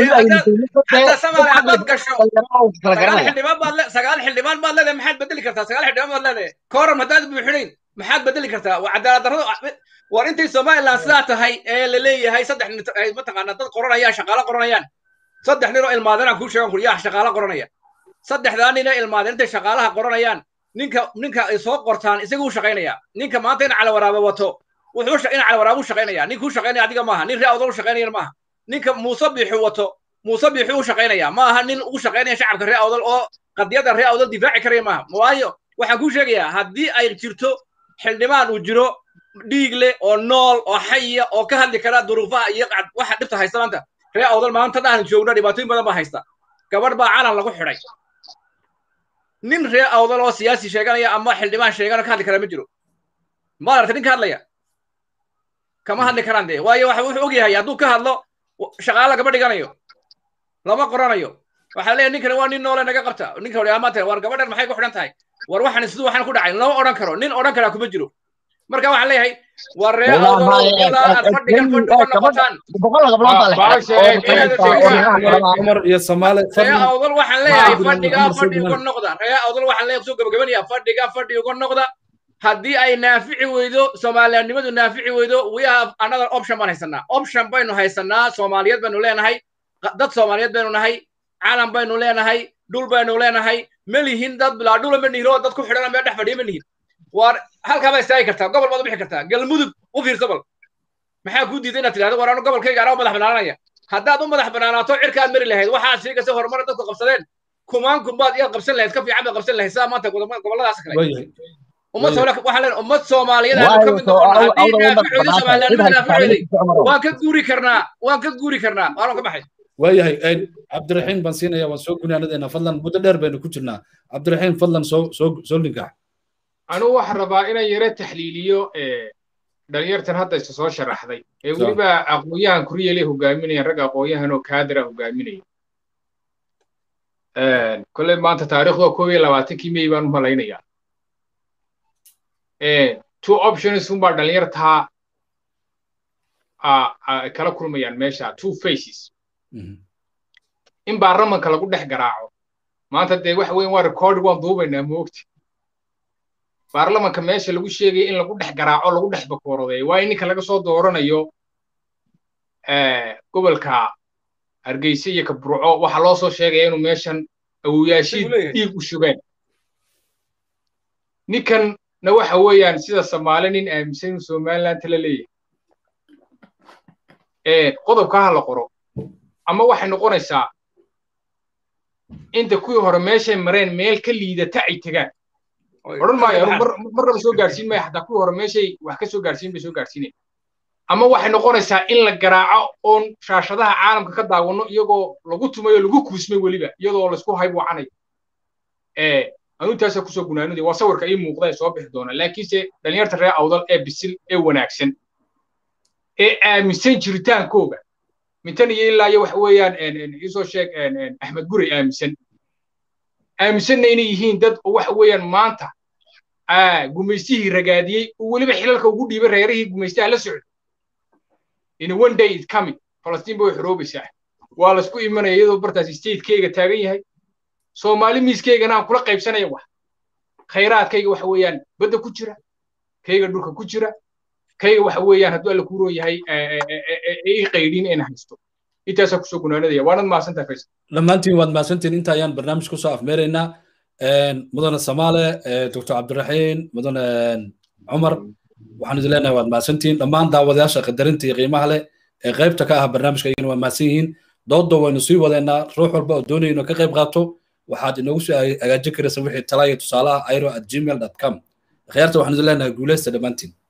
sagaal xildhibaan baad leedahay maxaad bedeli kartaa sagaal xildhibaan baad leedahay kooram haddaad buuxinayn maxaad bedeli kartaa cadaalad darradu war intay somaliland sidaa tahay ee la leeyahay saddex mataqaanaa dad qoranayaan shaqaalo qoranayaan saddex nin oo ilmaadeen aan kuu sheegan kuri yaa shaqaalo qoranaya saddexdaa nin ee ilmaadeen intay shaqaalaha qoranayaan ninka ninka ay soo qortaan isaga u shaqaynaya ninka maanta in calawaraaba wato wuxuu in calawaraaba u shaqaynaya ninka u shaqaynaya adiga maaha nin ree awdal u shaqaynayana maaha ninka muuse biixu wato muuse biixu u shaqaynaya maaha nin ugu shaqaynaya shacabka ree awdal oo qadiyada ree awdal difaaci karaya maaha waayo waxaan kuu sheegayaa haddii ay jirto xildhibaan uu jiro dhiig leh oo nool oo xaya oo ka hadli kara duruufaha iyo waxa dhibta haysta maanta ree awdal maanta dhahan joogna dhibaatooyin badan baa haysta gabadh baa calan lagu xidhay nin ree awdal oo siyaasi sheeganaya ama xildhibaan sheegana ka hadli kara ma jiro ma aragta nin ka hadlaya kama hadli karaan dee waayo waxa wuxuu ogyahay hadduu ka hadlo shaqaala gaba dhiganayo lama qoranayo waxaa leeyahay ninkani waa nin noole naga qabta ninka hore maanta war gabadhan maxay ku xidhan tahay war waxan siduu waxaan ku dhacay lama odhan karo nin odhan karaa kuma jiro marka waxaan leeyahay war ree awdal ilaa aad fadhigan fadhi uga noqotaan cumar iyo soomaali ree awdal waxaan leeyahay fadhiga fadhi uga noqda ree awdal waxaan leeyahay kusoo gabagabanaya fadhiga fadhi uga noqda haddii ay naafici weydo soomaaliyannimadu naafici weydo we have another option baan haysanaa option baynu haysanaa soomaaliyeed baynu leenahay dad soomaaliyeed baynu nahay calan baynu leenahay dhul baynu leenahay ma lihin dad bilaa dhula ma nihin oo dad ku xidhan meel dhex fadhiya ma lihin waar halkaa baa istaagi kartaa gobol baad u bixi kartaa galmudug u fiirso bal maxaa kuu diiday inaad tidhahdo war anu gobolkayga anaa u madax banaanaya haddaad u madax banaanaato cirka aad mari lahayd waxaad sheegaysa horumar dadku qabsadeen kumaan kumbaad iyaad qabsan lahayd ka fiican baad qabsan lahayd sidaa maanta gobolladaas kale ummad waxaa leen ummad soomaaliyeed aanu ka mid noqon haddii naaficooda soomaaliyannimada naaficooday waan ka guuri karnaa waan ka guuri karnaa waanan ka baxay waayahay cabdiraxiim baan siinaya waan soo gunaanadeena fadlan muddo dheer baynu ku jirnaa cabdiraxiim fadlan soo soo soo linkax anugu waxaan rabaa inaan yaro taxliiliyo dhalinyartan hadda isa soo sharaxday ee weliba aqoon-yahan kuryele hogaaminaya rag aqoon-yahan oo kaadira hogaaminaya kolley maanta taariikhda koob iyo labaatankii mey baan u malaynayaa two options unbaa dhalinyartaa kala kulmayaan meesha two faces in baarlamanka lagu dhex garaaco maanta dee waxa weyn waa recording waan duubaynaa moogta baarlamanka meesha lagu sheegaya in lagu dhex garaaco lagu dhex bakoorodeeyo waa in ninka laga soo dooranayo gobolka hargeysa iyo kabruco waxaa loo soo sheegaya inuu meeshan awoyaashii dhiig u shugeen ninkanna waxa weeyaan sida soomaali nin aaminsan inuu somaliland tala leeyahay qodobka ha la qoro ama waxay noqonaysaa inta kuwii hore meeshay mareen meel ka liidata ay tegaan odhan maayo marnaba soo gaarsiin maya xataa kuwii hore meeshay wax ka soo gaarsiin bay soo gaarsiinaya ama waxay noqonaysaa in la garaaco oon shaashadaha caalamka ka daawano iyagoo lagu tumay oo lagu kuusmay weliba iyadoo laisku hayb wacanayo anu intaasa kusoo gunaanudi waa sawirka ii muuqda ee soo bixi doona laakiinse dhalinyarta reer awdal ee bisil ee wanaagsan ee aaminsan jiritaankooga mintan iyo ilaa iyo waxa weeyaan isoo sheeg axmed gurey aaminsan aaminsanna inay yihiin dad oo waxa weeyaan maanta gumaystihii ragaadiyey oo weliba xilalka ugu dhiibay reerihii gumaystaha la socday in one day is coming falastiin bay xoroobaysaa waa laisku imanaya iyadoo bartaas statekeyga taagan yahay soomaali miiskeygana aan kula qaybsanaya wax khayraadkayga waxa weeyaan badda ku jira kayga dhulka ku jira kayga waxa weeyaan hadduu alla kuuroon yahay ii qaydhin in haysto intaasaa kusoo gunaanadaya waanad mahadsantahay faysal dhammaantiin waad mahadsantiin inta ayaan barnaamij kusoo afmeeraynaa mudane samaale doctor cabdiraxiin mudane cumar waxaan idin leenahay waad mahadsantiin dhammaan daawadayaasha qadarinta iyo qiimaha leh ee qaybta ka ah barnaamijka iyagana waa mahadsan yihiin doodda waynu sii wadeynaa ruux walba oo doonaya inuu ka qayb qaato waxaad inoogu soo hagaajin karaysa wixii talaa iyo tusaalaha airo at gmail com akhyaarta waxaan idin leenahay guuleysta dhammaantiin